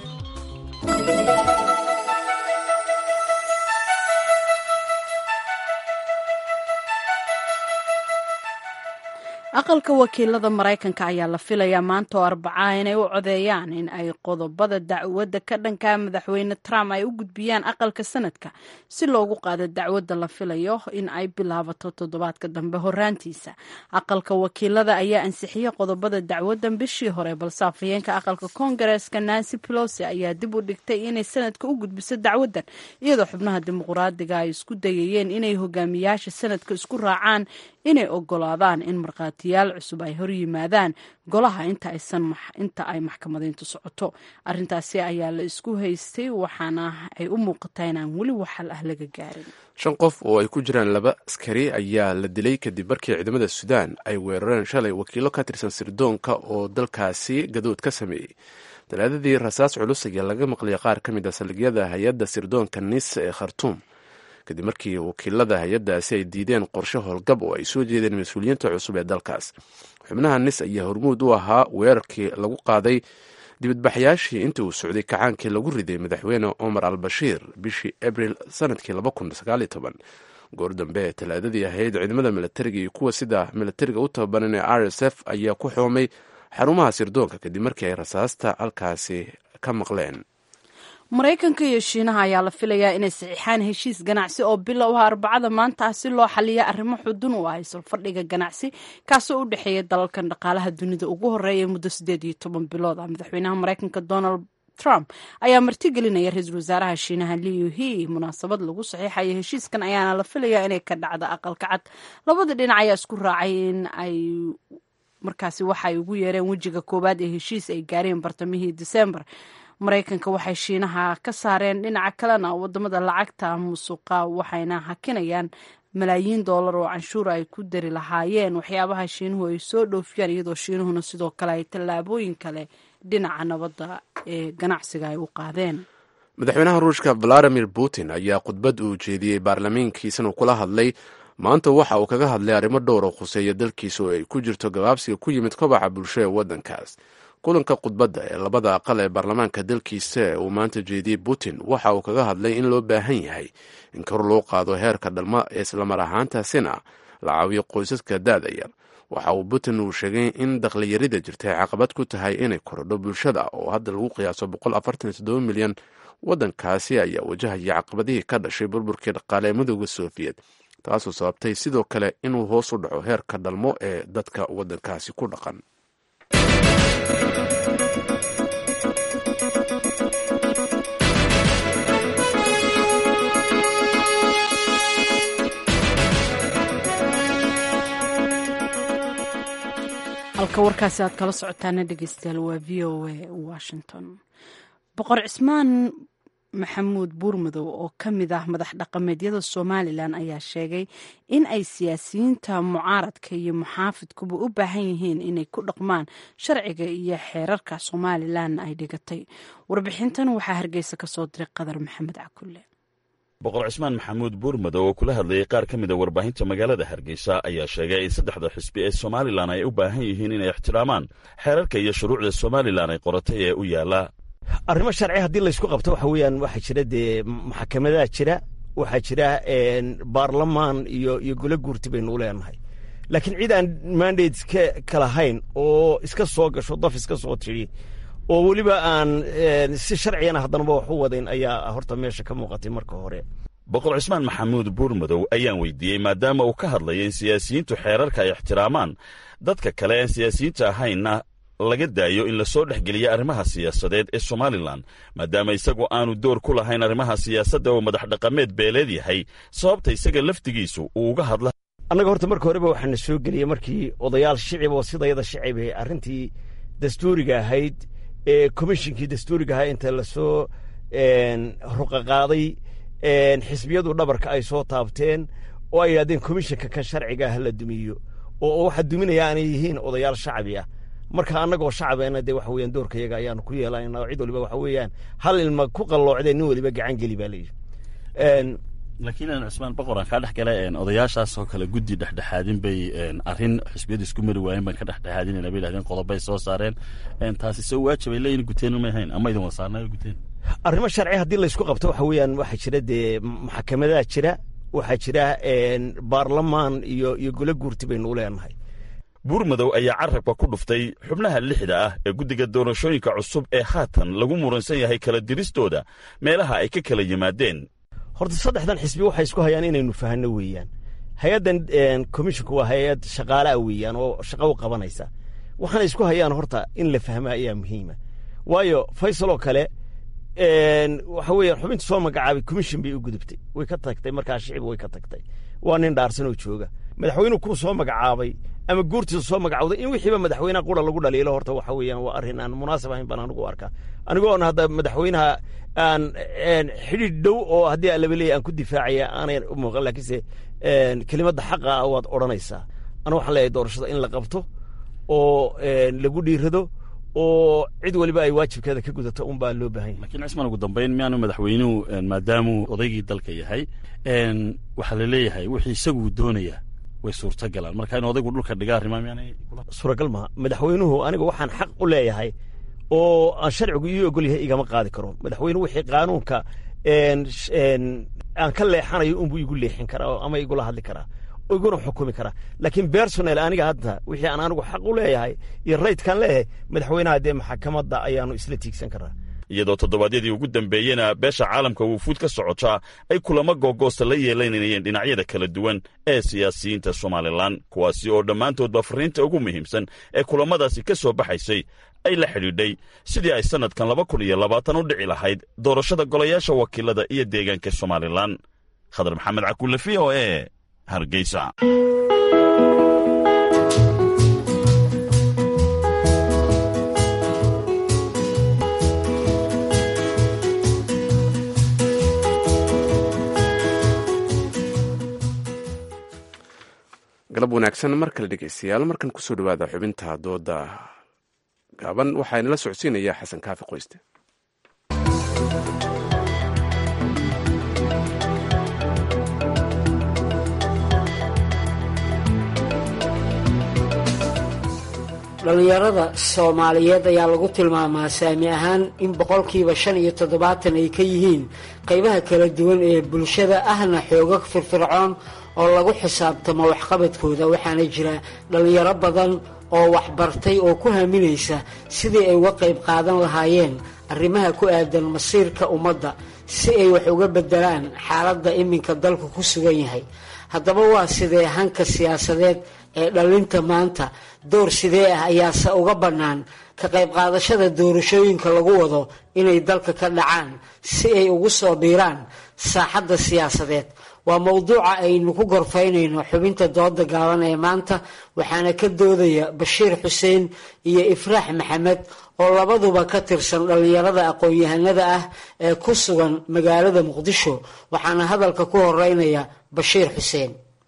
aqalka wakiilada maraykanka ayaa la filayaa maanta oo arbacaa inay u codeeyaan in ay qodobada dacwadda ka dhanka madaxweyne trump ay u gudbiyaan aqalka sanadka si loogu qaado dacwadda la filayo in ay bilaabato toddobaadka dambe horaantiisa aqalka wakiilada ayaa ansixiyey qodobada dacwaddan bishii hore balse afhayeenka aqalka koongareeska nancy pelosi ayaa dib u dhigtay inay sanadka u gudbiso dacwaddan iyadoo xubnaha dimuqraadiga ay isku dayayeen inay hogaamiyaasha sanadka isku raacaan inay ogolaadaan in markhaatiyaal cusub ay hor yimaadaan golaha inta ay maxkamadayntu socoto arintaasi ayaa la isku haystay waxaana ay u muuqataa inaan weli waxal ah laga gaarin shan qof oo ay ku jiraan laba askari ayaa la dilay kadib markii ciidamada suudaan ay weerareen shalay wakiilo ka tirsan sirdoonka oo dalkaasi gadood ka sameeyey talaadadii rasaas culus ayaa laga maqliyay qaar ka mid a saldhigyada hay-adda sirdoonka nisa ee khartuum kadib markii wakiilada hay-addaasi ay diideen qorshe howlgab oo ay soo jeedeen mas-uuliyiinta cusub ee dalkaas xubnaha nis ayaa hormuud u ahaa weerarkii lagu qaaday dibadbaxyaashii intii uu socday kacaankii lagu riday madaxweyne cumar al bashiir bishii abril sanadkii goor dambe ee talaadadii ahayd ciidamada milatariga iyo kuwa sida milatariga u tababaran ee r s f ayaa ku xoomay xarumaha sirdoonka kadib markii ay rasaasta halkaasi ka maqleen maraykanka iyo shiinaha ayaa la filayaa inay saxiixaan heshiis ganacsi oo bilow ah arbacada maanta ah si loo xaliya arrimo xudun u ah isulfadhiga ganacsi kaasoo u dhexeeya dalalkan dhaqaalaha dunida ugu horeeya muddo siddeed iyo toban bilood ah madaxweynaha maraykanka donald trump ayaa martigelinaya ra-iisul wasaaraha shiinaha liu he munaasabad lagu saxiixayo heshiiskan ayaana la filayaa inay ka dhacda aqalka cad labada dhinac ayaa isku raacay in ay markaasi waxa ay ugu yeereen wejiga koowaad ee heshiis ay gaareen bartamihii disembar maraykanka waxay shiinaha ka saareen dhinaca kalena wadamada lacagta musuqa waxayna hakinayaan malaayiin doolar oo canshuur ay ku dari lahaayeen waxyaabaha shiinuhu ay soo dhoofiyaan iyadoo shiinuhuna sidoo kale ay tallaabooyin kale dhinaca nabadda ee ganacsiga ay u qaadeen madaxweynaha ruushka valadimir putin ayaa khudbad uu jeediyey baarlamaankiisana kula hadlay maanta waxa uu kaga hadlay arrimo dhowr oo khuseeya dalkiisa oo ay ku jirto gabaabsiga ku yimid kobaca bulsho ee waddankaas kulanka khudbadda ee labada aqal ee baarlamaanka dalkiisa ee uu maanta jeediyey putin waxa uu kaga hadlay in loo baahan yahay in kor loo qaado heerka dhalma islamar ahaantaasina la caawiyo qoysaska daada yar waxa uu putin uu sheegay in dakhliyarida jirta ay caqabad ku tahay inay korodho bulshada oo hadda lagu qiyaaso milyan waddankaasi ayaa wajahaya caqabadihii ka dhashay burburkii dhaqaale ee midooda sofiyeet taasoo sababtay sidoo kale inuu hoos u dhaco heerka dhalmo ee dadka waddankaasi ku dhaqan halka warkaasi aad kala socotaana dhegeystayaal waa v o a washington boqor cismaan maxamuud buurmadow oo ka mid ah madax dhaqameedyada somalilan ayaa sheegay in ay siyaasiyiinta mucaaradka iyo muxaafidkuba u baahan yihiin inay ku dhaqmaan sharciga iyo xeerarka somalilan ay dhigatay warbixintan waxaa hargeysa kasoo diray qadar maxamed cakulle boqor cismaan maxamuud buurmadow oo kula hadlayay qaar ka mida warbaahinta magaalada hargeysa ayaa sheegay in saddexda xisbi ee somalilan ay u baahan yihiin inay ixtiraamaan xeerarka iyo shuruucda somalilan ay qoratay ee u yaala arrimo sharci haddii laysku qabto waxa weeyaan waxaa jira dee maxkamadaha jira waxaa jira baarlamaan iyo iyo golo guurti baynu u leenahay laakiin cid aan mandate ka kalahayn oo iska soo gasho daf iska soo tidhi oo weliba aan si sharcigana haddanaba wax u wadayn ayaa horta meesha ka muuqatay marka hore boqor cismaan maxamuud buurmadow ayaan weydiiyey maadaama uu ka hadlaya in siyaasiyiintu xeerarka ay ixtiraamaan dadka kale aan siyaasiyiinta ahaynna laga daayo in lasoo dhexgeliya arrimaha siyaasadeed ee somalilan maadaama isagu aanu door ku lahayn arrimaha siyaasadda oo madax dhaqameed beeleed yahay sababta isaga laftigiisu uu uga hadla annaga horta marka horeba waxaana soo geliyey markii odayaal shicib oo sidayada shicib ee arrintii dastuuriga ahayd ee komishinkii dastuuriga ahaa inta lasoo ruqaqaaday xisbiyadu dhabarka ay soo taabteen oo ay yidhahdeen komishinka kan sharciga ah la dumiyo oo waxaa duminaya aanay yihiin odayaal shacbi ah marka annagoo shacabena dee waxa weeyaan doorka yaga ayaanu ku yeelanayna oo cid waliba waxa weeyaan hal ilma ku qalloocdee nin waliba gacan geli baa layidhi laakiin cusmaan boqor aan kaa dhex gala odayaashaas oo kale guddi dhexdhexaadin bay arrin xisbiyadu isku mari waayeen baan ka dhexdhexaadinayna bay yidhahdeen qodobay soo saareen taasi soo waajibay leeyihin guteen may ahayn ama idin wasaarnayo guteen arrimo sharci haddii laysku qabto waxa weeyaan waxaa jira dee maxkamadaha jira waxaa jira baarlamaan iyo iyo golo guurti baynu u leenahay buurmadow ayaa carabka ku dhuftay xubnaha lixda ah ee guddiga doorashooyinka cusub ee haatan lagu muransan yahay kala diristooda meelaha ay ka kala yimaadeen horta saddexdan xisbi waxay isku hayaan inaynu fahanno weeyaan hay-addan komishinku waa hay-ad shaqaalaah weeyaan oo shaqo u qabanaysa waxaana isku hayaan horta in la fahma ayaa muhiima waayo faysal oo kale waxa weeyaan xubinta soo magacaabay komishin bay u gudubtay way ka tagtay markaa shicib way ka tagtay waa nin dhaarsan oo jooga madaxweynuhu kuu soo magacaabay ama guurtiisa soo magacawday in wixiiba madaxweynaha qura lagu dhaliilo horta waxa weeyaan waa arrin aan munaasab ahayn baan anigu arkaa anigoona hadda madaxweynaha aan xidhiidh dhow oo haddii alaba leeya aan ku difaacaya aanay u muuqan laakiinse kelimadda xaqa ah waad odhanaysaa anu waxaan leeyahay doorashada in la qabto oo lagu dhiirado oo cid waliba ay waajibkeeda ka gudato un baa loo baahan yahay lakiin cismaan ugu dambayn miyaanu madaxweynuhu maadaamuu odaygii dalka yahay waxaa la leeyahay wixii isaguu doonaya way suurta galaan marka in odaygu dhulka dhiga arrimaa miyaanay suuragal maha madaxweynuhu aniga waxaan xaq u leeyahay oo aan sharcigu ii ogol yahay igama qaadi karo madaxweyne wixii qaanuunka aan ka leexanayo unbuu igu leexin karaa ama igula hadli karaa iguna xukumi karaa laakiin bersonel aniga hadda wixii aan anigu xaq u leeyahay iyo raytkaan leeyahay madaxweynaha dee maxakamadda ayaanu isla tiigsan karaa iyadoo toddobaadyadii ugu dambeeyena beesha caalamka wufuud ka socotaa ay kulamo googoosta la yeelanayeen dhinacyada kala duwan ee siyaasiyiinta somalilan kuwaasi oo dhammaantoodba fariinta ugu muhiimsan ee kulammadaasi ka soo baxaysay ay la xidhiidhay sidii ay sannadkan laba kun iyo labaatan u dhici lahayd doorashada golayaasha wakiilada iyo deegaanka somalilan khadar maxamed cakulle v o e hargeysa galab wanaagsan mar kale dhegeystayaal markan kusoo dhawaada xubinta dooda gaaban waxaa inala socodsiinaya xasan kaafi qoyste dhallinyarada soomaaliyeed ayaa lagu tilmaamaa saami ahaan in boqolkiiba shan iyo toddobaatan ay ka yihiin qaybaha kala duwan ee bulshada ahna xooga firfircoon oo lagu xisaabtamo waxqabadkooda waxaana jira dhallinyaro badan oo waxbartay oo ku haminaysa sidii ay uga qayb qaadan lahaayeen arrimaha ku aadan masiirka ummadda si ay wax uga bedelaan xaaladda iminka dalku ku sugan yahay haddaba waa sidee hanka siyaasadeed ee dhallinta maanta door sidee ah ayaase uga bannaan ka qayb qaadashada doorashooyinka lagu wado inay dalka ka dhacaan si ay ugu soo biiraan saaxadda siyaasadeed waa mowduuca aynu ku gorfaynayno xubinta dooda gaaban ee maanta waxaana ka doodaya bashiir xuseen iyo ifraax maxamed oo labaduba ka tirsan dhallinyarada aqoon-yahanada ah ee ku sugan magaalada muqdisho waxaana hadalka ku horeynaya bashiir xuseen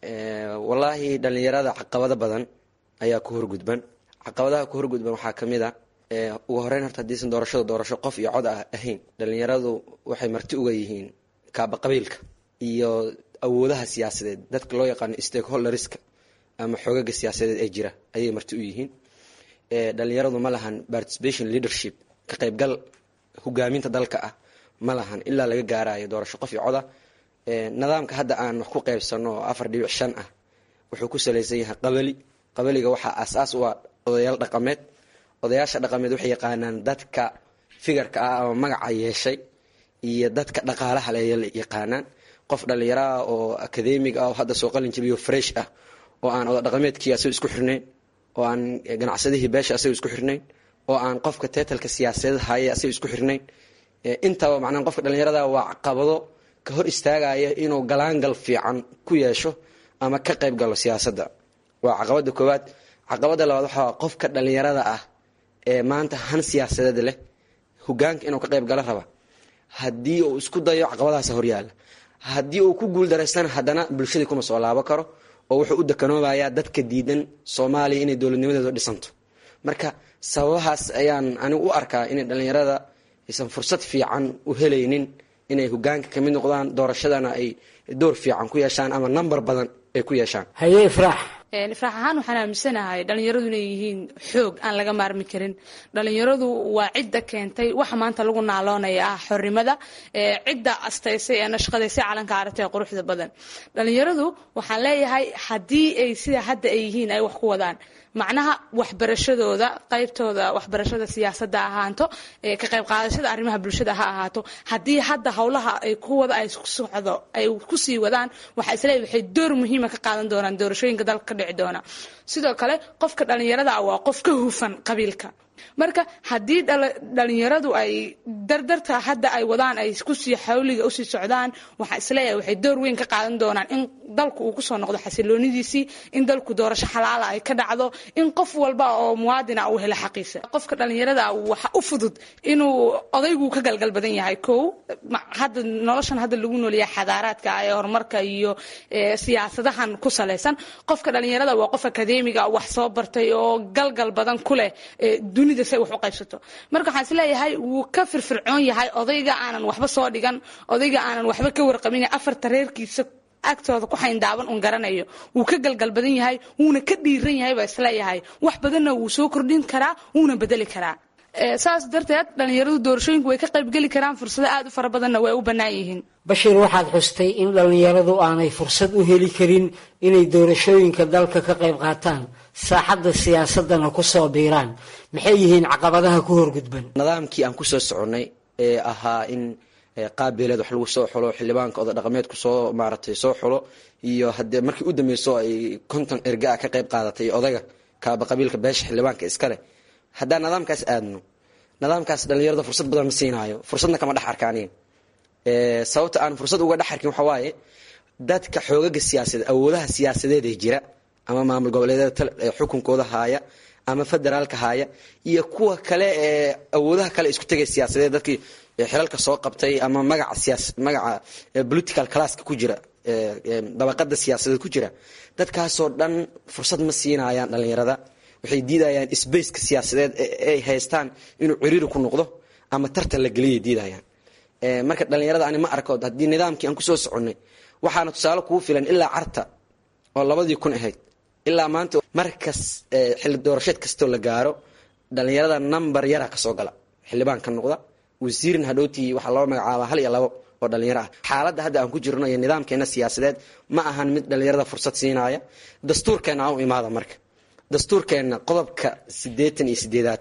wallaahi dhallinyarada caqabado badan ayaa ku horgudban caqabadaha ku horgudban waxaa ka mid a ugu horeyn horta hadiisan doorashada doorasho qof iyo cod ah ahayn dhallinyaradu waxay marti uga yihiin kaaba qabiilka iyo awoodaha siyaasadeed dadka loo yaqaano stakeholderska ama xoogaga siyaasadeed ee jira ayay marti u yihiin dhalinyaradu ma lahan participation leadership ka qaybgal hogaaminta dalka ah ma lahan ilaa laga gaarayo doorasho qof iyo coda nidaamka hadda aan wax ku qaybsano oo afar dhibic shan ah wuxuu ku salaysan yahay qabali qabaliga waxaa asaas u ah odayaal dhaqameed odayaasha dhaqameed waxay yaqaanaan dadka figarka ah ama magaca yeeshay iyo dadka dhaqaalaha le yaqaanaan qof dhallinyaraah oo akademig ah oo hadda soo qalin jabiyo fresh ah oo aan oda dhaqameedkii asaga isku xirnayn oo aan ganacsadihii beesha asaga isku xirnayn oo aan qofka teetalka siyaasadeed haya asaga isku xirnayn intaba macnaa qofka dhallinyarada waa caqabado ka hor istaagaya inuu galaangal fiican ku yeesho ama ka qayb galo siyaasadda waa caqabada koowaad caqabada labaad waxaa qofka dhallinyarada ah ee maanta han siyaasadeed leh hogaanka inuu ka qayb galo raba haddii uu isku dayo caqabadahaas horyaala haddii uu ku guuldareystana haddana bulshadii kuma soo laabo karo oo wuxuu u dekanoobayaa dadka diidan soomaaliya inay dowladnimadeedu dhisanto marka sababahaas ayaan anigu u arkaa inay dhallinyarada aysan fursad fiican u helaynin inay hogaanka kamid noqdaan doorashadana ay door fiican ku yeeshaan ama number badan ay ku yeeshaan haye ifraax ifraax ahaan waxaan aaminsanahay dhallinyaradu inay yihiin xoog aan laga maarmi karin dhallinyaradu waa cidda keentay waxa maanta lagu naaloonaya ah xornimada cidda astaysay ee nashqadaysay calanka aragta ee quruxda badan dhallinyaradu waxaan leeyahay haddii ay sida hadda ay yihiin ay wax ku wadaan macnaha waxbarashadooda qaybtooda waxbarashada siyaasadda ahaato ka qayb qaadashada arrimaha bulshada ha ahaato haddii hadda howlaha ay ku wada ay socdo ay kusii wadaan waxaa isleeyahay waxay door muhiima ka qaadan doonaan doorashooyinka dalka ka dhici doona sidoo kale qofka dhallinyarada ah waa qof ka hufan qabiilka marka haddii dhalinyaradu ay dardarta hadda ay wadaan ay kusii xawliga usii socdaan waxaa isleeyahay waxay door weyn ka qaadan doonaan in dalku uu kusoo noqdo xasiloonidiisii in dalku doorasho xalaala ay ka dhacdo in qof walba oo muwaadina uu helo xaqiisa qofka dhalinyarada waxa u fudud inuu odaygu ka galgal badan yahay kow hadda noloshan hadda lagu noolyahay xadaaraadka ee horumarka iyo siyaasadahan ku salaysan qofka dhalinyarada waa qof akadeemiga wax soo bartay oo galgal badan ku leh dunida say wax u qaybsato marka waxaan isleeyahay wuu ka firfircoon yahay odayga aanan waxba soo dhigan odayga aanan waxba ka warqabin afarta reerkiisa agtooda ku xayndaaban un garanayo wuu ka galgal badan yahay wuuna ka dhiiran yahay baa isleeyahay wax badanna wuu soo kordhin karaa wuuna bedeli karaa saas darteed dhalinyaradu doorashooyinku way ka qaybgeli karaan fursado aad u fara badanna way u bannaan yihiin bashiir waxaad xustay in dhallinyaradu aanay fursad u heli karin inay doorashooyinka dalka ka qayb qaataan saaxadda siyaasadana ku soo biiraan maxay yihiin caqabadaha ku horgudban nidaamkii aan kusoo soconnay ee ahaa in qaabeeleed wax lagu soo xulo xildhibaanka oda dhaqameedku soo maaratay soo xulo iyo haddee markii u dambeyso ay konton ergaa ka qayb qaadatay odaga kaaba qabiilka beesha xildhibaanka iskale haddaan nidaamkaas aadno nidaamkaas dhalinyarada fursad badan ma siinaayo fursadna kama dhex arkaaniin sababta aan fursad uga dhex arkin waxaa waaye dadka xoogaga siyaasadeed awoodaha siyaasadeed ee jira ama maamul goboleedyada xukunkooda haaya ama federaalka haaya iyo kuwa kale ee awoodaha kale isku tegay siyaasadeed dadkii xilalka soo qabtay ama magaca siyaas magaca political classka ku jira dabaqada siyaasadeed ku jira dadkaasoo dhan fursad ma siinayaan dhalinyarada waxay diidayaan sbaceka siyaasadeed ay haystaan inuu ciriiri ku noqdo ama tartan la geliyay diidayaan marka dhalinyarada ani ma arko haddii nidaamkii aan kusoo soconnay waxaana tusaale kugu filan ilaa carta oo labadii kun ahayd ilaa maanta markas xilli doorasheed kastoo la gaaro dhalinyarada number yara kasoo gala xildhibaan ka noqda wasiirna hadhowtii waxaa loo magacaabaa hal iyo labo oo dhalinyaro ah xaaladda hadda aan ku jirno iyo nidaamkeena siyaasadeed ma ahan mid dhalinyarada fursad siinaya dastuurkeena aan u imaada marka dastuurkeenna qodobka siddeetan iyo sideedaad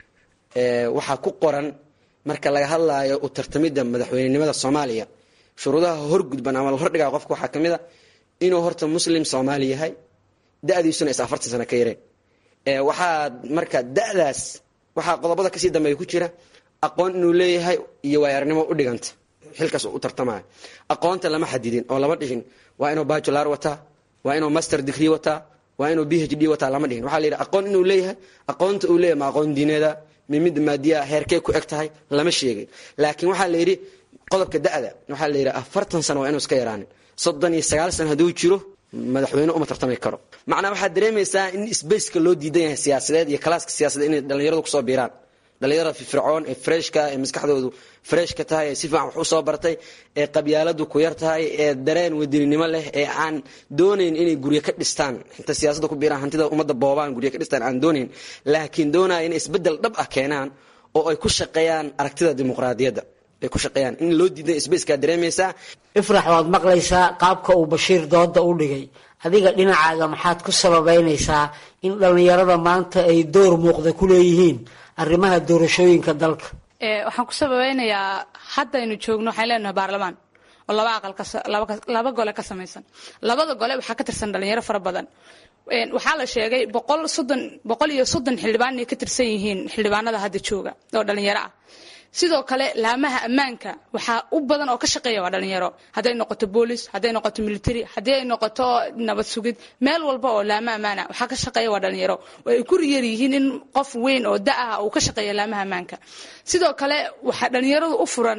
waxaa ku qoran marka laga hadlaayo u tartamidda madaxweynenimada soomaaliya shuruudaha horgudban ama la hordhigaa qofka waxaa ka mid a inuu horta muslim soomaali yahay da-diisuna is afartan sano ka yareen waxaa marka da-daas waxaa qodobada kasii dambeeya ku jira aqoon inuu leeyahay iyo waayaranimo u dhiganta xilkaas u tartamaya aqoonta lama xadidin oo lama dhihin waa inuu bajular wataa waa inuu master degree wataa waa inuu b h d wataa lama dhihin waxaa la yidhi aqoon inuu leeyahay aqoonta uu leeyahay ma aqoon diineeda mimid maadiya heerkee ku eg tahay lama sheegin laakiin waxaa la yidhi qodobka da-da waxaa la yidhi afartan sano waa inuu iska yaraanin soddon iyo sagaal sano hadduu jiro madaxweyne uma tartami karo macnaa waxaad dareemaysaa in sbaceka loo diidan yahay siyaasadeed iyo kalaaska siyaasadeed inay dhalinyaradu kusoo biiraan dhalinyarada firfircoon ee freshka ee maskaxdoodu freshka tahay ee si fiican wax usoo bartay ee qabyaaladu ku yar tahay ee dareen wadaninimo leh ee aan doonayn inay guryo ka dhistaan inta siyaasadda ku biiraan hantida ummadda boobaan guryo ka dhistaan aan doonayn laakiin doonaya inay isbeddel dhab ah keenaan oo ay ku shaqeeyaan aragtida dimuqraadiyadda ay ku shaqeeyaan in loo diiday sbaceka dareemaysaa ifrax waad maqlaysaa qaabka uu bashiir dooda u dhigay adiga dhinacaaga maxaad ku sababeynaysaa in dhallinyarada maanta ay door muuqda ku leeyihiin arrimaha doorashooyinka dalka waxaan ku sababeynayaa haddaynu joogno waxaan leenahay baarlamaan oo laba aqal laba gole ka samaysan labada gole waxaa ka tirsan dhalinyaro fara badan waxaa la sheegay boqol soddon boqol iyo soddon xildhibaan inay ka tirsan yihiin xildhibaanada hadda jooga oo dhalinyaro ah sidoo kale laamaha ammaanka waxaa u badan oo ka shaqeeya waa dhalinyaro hadday noqoto boolis hadday noqoto military haddii ay noqoto nabad sugid meel walba oo laama ammaana waxaa ka shaqeeya waa dhalinyaro ay ku riyar yihiin in qof weyn oo da ah uu ka shaqeeya laamaha ammaanka sidoo kale waxaa dhalinyaradu u furan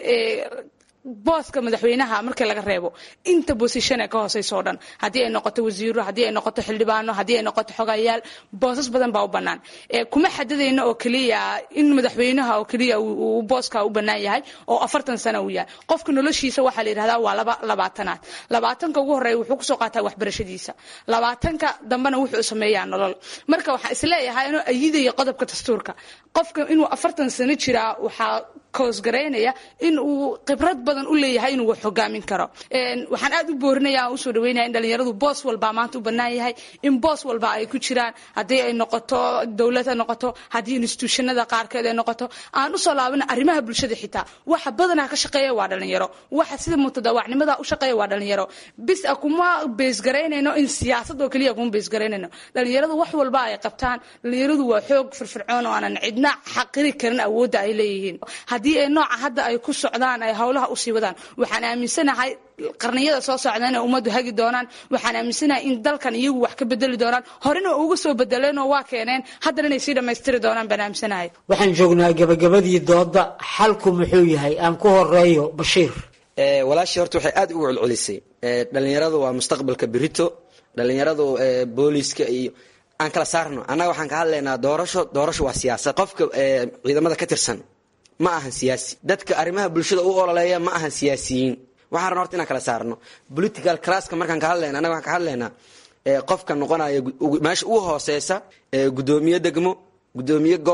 booska madaxweynaha markii laga reebo inta bosishane ka hooseysa oo dhan haddii ay noqoto wasiiro haddii ay noqoto xildhibaano haddii ay noqoto xogayaal boosas badan baa u bannaan kuma xadidayno oo keliya in madaxweynaha oo keliya uu booska u bannaan yahay oo afartan sano uu yahay qofka noloshiisa waxaa la yidhahdaa waa laba labaatanaad labaatanka ugu horreeya wuxuu kusoo qaataa waxbarashadiisa labaatanka dambena wuxuu sameeyaa nolol marka waxaan isleeyahay inuu ayidaya qodobka dastuurka qofka inuu afartan sano jiraa waxaa koosgaraynaya in uu khibrad badan u leeyahay inuu wax hogaamin karo waxaan aad u boorinaya aan usoo dhaweynaya in dhalinyaradu boos walba maanta u bannaan yahay in boos walba ay ku jiraan haddii ay noqoto dowlad ha noqoto haddii institutionada qaarkeed ay noqoto aan usoo laabana arrimaha bulshada xitaa waxa badanaa ka shaqeeya waa dhalinyaro waxa sida mutadawacnimada u shaqeeya waa dhalinyaro bis a kuma beesgaraynayno in siyaasad oo keliya kuma beesgaraynayno dhalinyaradu wax walba ay qabtaan dhalinyaradu waa xoog firfircoon oo aanan cidna xaqiri karin awoodda ay leeyihiin haddii ay nooca hadda ay ku socdaan ay howlaha usii wadaan waxaan aaminsanahay qarniyada soo socda inay ummaddu hagi doonaan waxaan aaminsanahay in dalkan iyagu wax ka bedeli doonaan horena uga soo bedeleenoo waa keeneen haddana inay sii dhammaystiri doonaan baan aaminsanahay waxaan joognaa gabagabadii dooda xalku muxuu yahay aan ku horeeyo bashiir walaashii horta waxay aad ugu celcelisay dhalinyaradu waa mustaqbalka berito dhalinyaradu booliska iyo aan kala saarno annaga waxaan ka hadlaynaa doorasho doorasho waa siyaasad qofka ciidamada ka tirsan ma ahan siyaasi dadka arrimaha bulshada u ololeeya ma ahan siyaasiyiin waxaan rabna horta inaan kala saarno political classka markaan ka hadlayna annaga waxaan ka hadlaynaa qofka noqonaya meesha ugu hooseysa gudoomiye degmo gudoomiye gobol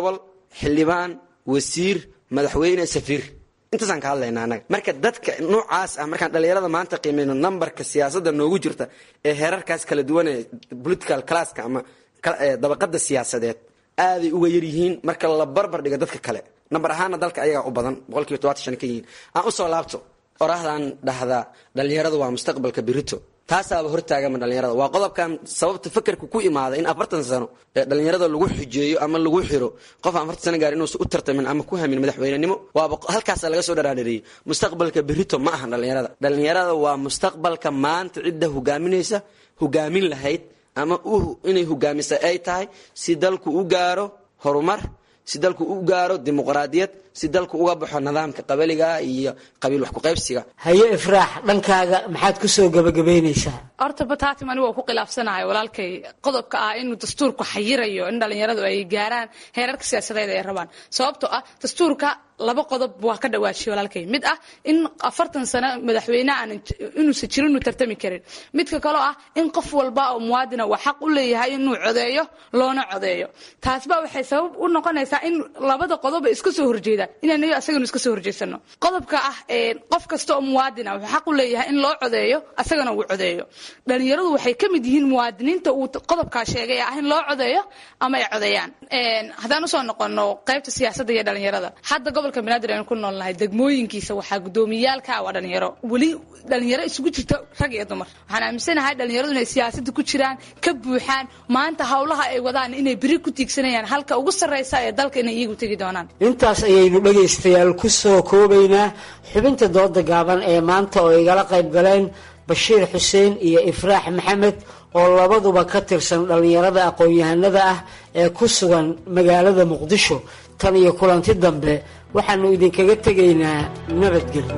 xildhibaan wasiir madaxweyne safiir intaasaan ka hadlaynaa annaga marka dadka noocaas ah markaan dhallinyarada maanta qiimeyno nambarka siyaasadda noogu jirta ee heerarkaas kala duwan ee political classka ama dabaqada siyaasadeed aaday uga yar yihiin marka la barbar dhigo dadka kale nambar ahaana dalka ayagaa u badan boqolkiiba todobaatan shan ka yihiin aan usoo laabto oraahdan dhahdaa dhallinyaradu waa mustaqbalka berito taasaaba hortaagama dhallinyarada waa qodobkan sababta fakerka ku imaada in afartan sano ee dhallinyarada lagu xujeeyo ama lagu xiro qof aan afartan sano gaar inuusan u tartamin ama ku hamin madaxweynenimo waaba halkaasa laga soo dharaadhareeyey mustaqbalka berito ma ahan dhallinyarada dhallinyarada waa mustaqbalka maanta cidda hogaaminaysa hogaamin lahayd ama inay hogaamisa ay tahay si dalku u gaaro horumar si dalku u gaaro dimuqraadiyad si dalku uga baxo nidaamka qabaliga iyo qabiil wax kuqaybsiga haye ifraax dhankaaga maxaad ku soo gabagabaynaysaa horta bataatim anigu waa ku khilaafsanahay walaalkay qodobka ah inuu dastuurku xayirayo in dhallinyaradu ay gaaraan heerarka siyaasadeed ay rabaan sababtoo ah dastuurka laba qodob waa ka dhawaajiyay walaalkay mid ah in afartan sano madaxweyne aan inuusan jirin inuu tartami karin midka kaloo ah in qof walba oo muwaadina waa xaq u leeyahay inuu codeeyo loona codeeyo taasba waxay sabab u noqonaysaa in labada qodob ay iska soo horjeedaan inaan asaganu iska soo horjeedsano qodobka ah qof kasta oo muwaadina wuxuu xaq u leeyahay in loo codeeyo asagana uu codeeyo dhalinyaradu waxay ka mid yihiin muwaadiniinta uu qodobkaa sheegay ah in loo codeeyo ama ay codeeyaan haddaan usoo noqono qaybta siyaasadda iyo dhalinyarada hadda gobolka banaadir aynu ku noolnahay degmooyinkiisa waxaa gudoomiyaalka waa dhalinyaro weli dhalinyaro isugu jirta rag iyo dumar waxaan aaminsanahay dhalinyaradu inay siyaasadda ku jiraan ka buuxaan maanta howlaha ay wadaan inay beri ku tiigsanayaan halka ugu sarreysa ee dalka inay iyagu tegi doonaan intaas ayaynu dhegaystayaal ku soo koobaynaa xubinta dooda gaaban ee maanta oo igala qayb galeen bashiir xuseen iyo ifraax maxamed oo labaduba ka tirsan dhallinyarada aqoon-yahanada ah ee ku sugan magaalada muqdisho tan iyo kulanti dambe waxaannu idinkaga tegaynaa nabadgelyo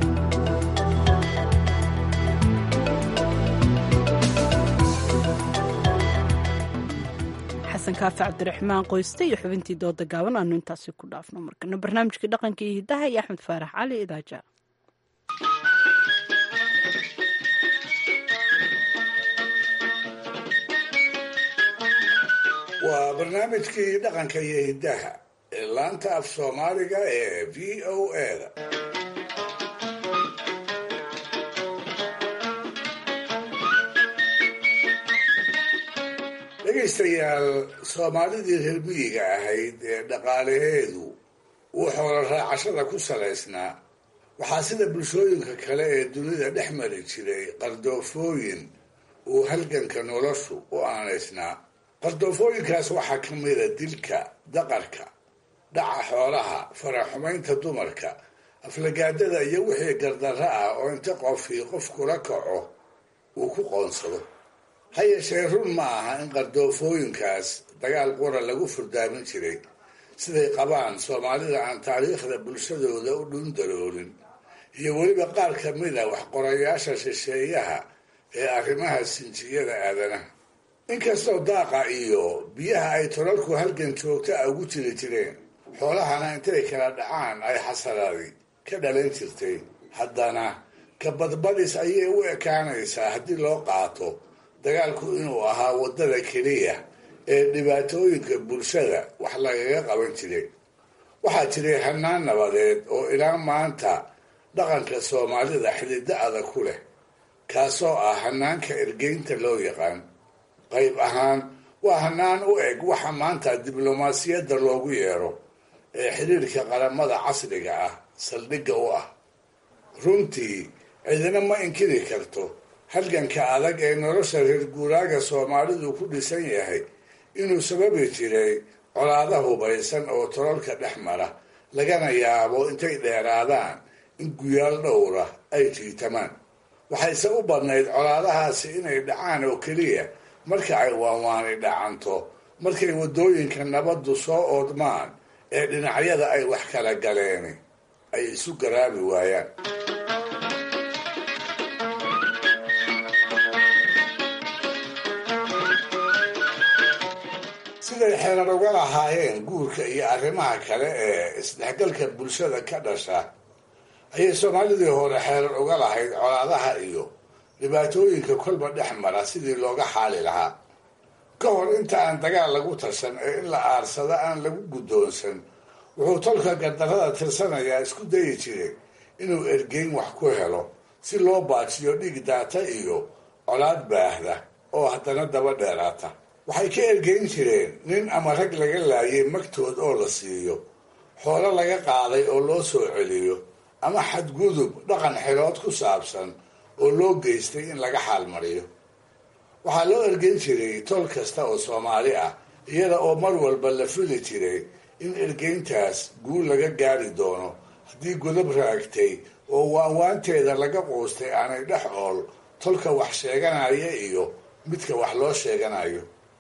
xasan kaafi cabdiraxmaan qoyste iyo xubintii dooda gaaban aanu intaasi ku dhaafno markana barnaamijkii dhaqanka iyo hidaha iyo axmed faarax cali idaaja waa barnaamijkii dhaqanka iyo hiddaha ee laanta af soomaaliga ee v o eda dhegaystayaal soomaalidii reer miyiga ahayd ee dhaqaalaheedu uu xoolo raacashada ku salaysnaa waxaa sida bulshooyinka kale ee dunida dhex mari jiray qardoofooyin uu halganka noloshu u aanaysnaa qardoofooyinkaas waxaa ka mida dilka daqarka dhaca xoolaha faraxumaynta dumarka aflagaadada iyo wixii gardarro ah oo inta qofkii qof kula kaco uu ku qoonsado ha yeeshee run ma aha in qardoofooyinkaas dagaal qura lagu furdaamin jiray siday qabaan soomaalida aan taariikhda bulshadooda u dhundaloolin iyo weliba qaar ka mid a waxqorayaasha shisheeyaha ee arrimaha sinjiyada aadanaha inkastoo daaqa iyo biyaha ay tolalku halgan joogta a ugu jiri jireen xoolahana intay kala dhacaan ay xasaraadi ka dhalan jirtay haddana kabadbadis ayay u ekaanaysaa haddii loo qaato dagaalku inuu ahaa waddada keliya ee dhibaatooyinka bulshada wax lagaga qaban jiray waxaa jiray hanaan nabadeed oo ilaa maanta dhaqanka soomaalida xididdo adag ku leh kaasoo ah hanaanka ergeynta loo yaqaan qayb ahaan waa hanaan u eg waxa maanta diblomaasiyadda loogu yeero ee xiriirka qaramada casriga ah saldhigga u ah runtii cidina ma inkiri karto halganka adag ee nolosha reer guuraaga soomaalidu ku dhisan yahay inuu sababi jiray colaada hubaysan oo tolalka dhex mara lagana yaabo intay dheeraadaan in guyaal dhowra ay jiitamaan waxayse u badnayd colaadahaasi inay dhacaan oo keliya marka ay waanwaani dhacanto markay waddooyinka nabaddu soo oodmaan ee dhinacyada ay wax kala galeen ay isu garaabi waayaan siday xeerar uga lahaayeen guurka iyo arrimaha kale ee isdhexgalka bulshada ka dhasha ayay soomaalidii hore xeerar uga lahayd colaadaha iyo dhibaatooyinka kolba dhex mara sidii looga xaali lahaa ka hor inta aan dagaal lagu tashan ee in la aarsada aan lagu guddoonsan wuxuu tolka gardarrada tirsanayaa isku dayi jiray inuu ergeyn wax ku helo si loo baajiyo dhiig daata iyo colaad baahda oo haddana daba dheeraata waxay ka ergeyn jireen nin ama rag laga laayay magtood oo la siiyo xoolo laga qaaday oo loo soo celiyo ama xadgudub dhaqan xilood ku saabsan oo loo geystay in laga xaalmariyo waxaa loo ergeyn jiray tol kasta oo soomaali ah iyada oo mar walba la fili jiray in ergeyntaas guul laga gaari doono haddii godob raagtay oo waanwaanteeda laga quustay aanay dhex ool tolka wax sheeganaya iyo midka wax loo sheeganayo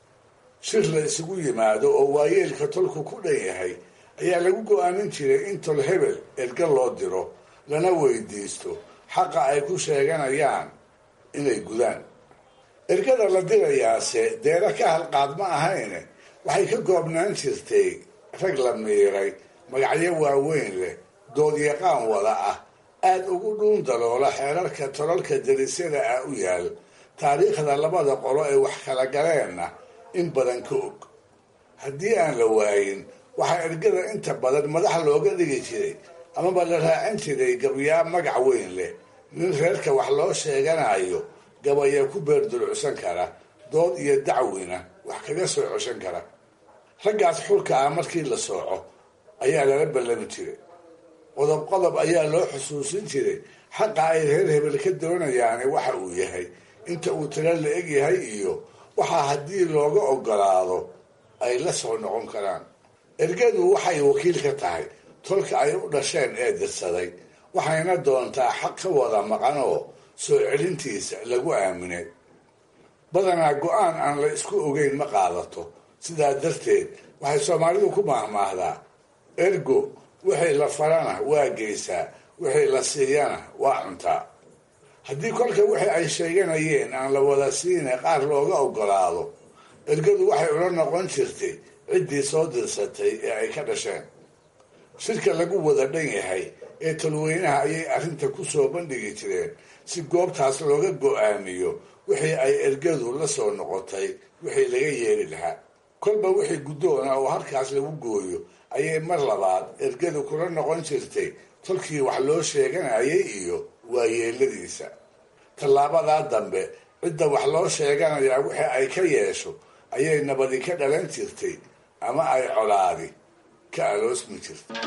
shir la isugu yimaado oo waayeelka tolku ku dhan yahay ayaa lagu go-aanin jiray in tol hebel erga loo diro lana weydiisto xaqa ay ku sheeganayaan inay gudaan ergada la dirayaase deero ka halqaad ma ahayne waxay ka goobnaan jirtay rag la miiray magacyo waaweyn leh dood yaqaan wada ah aada ugu dhuun daloola xeerarka tolalka darisyada ah u yaal taariikhda labada qolo ee wax kala galeenna in badan ka og haddii aan la waayin waxaa ergada inta badan madax looga dhigi jiray amaba la raacin jiray gabyaa magac weyn leh nin reerka wax loo sheeganayo gabaya ku beerdulucsan kara dood iyo dacwina wax kaga soo coshan kara raggaas xulka ah markii la sooco ayaa lala ballami jiray qodob qodob ayaa loo xusuusin jiray xaqa ay reer hebel ka doonayaani waxa uu yahay inta uu tiro la eg yahay iyo waxaa haddii looga ogolaado ay la soo noqon karaan ergadu waxay wakiil ka tahay tolka ay u dhasheen ee dirsaday waxayna doontaa xaq ka wada maqan oo soo celintiisa lagu aaminay badanaa go-aan aan la isku ogeyn ma qaadato sidaa darteed waxay soomaalidu ku maahmaahdaa ergo wixii la farana waa geysaa wixii la siiyana waa cuntaa haddii kolka wixii ay sheeganayeen aan la wada siina qaar looga ogolaado ergadu waxay ula noqon jirtay ciddii soo dirsatay ee ay ka dhasheen shirka lagu wada dhan yahay ee talweynaha ayay arrinta ku soo bandhigi jireen si goobtaas looga go-aamiyo wixii ay ergadu la soo noqotay wixii laga yeeli lahaa kolba wixii guddoona oo halkaas lagu gooyo ayay mar labaad ergadu kula noqon jirtay tolkii wax loo sheeganayay iyo waayeeladiisa tallaabadaa dambe cidda wax loo sheeganayaa wixii ay ka yeesho ayay nabadi ka dhalan jirtay ama ay colaadi ka aloosmi jirtay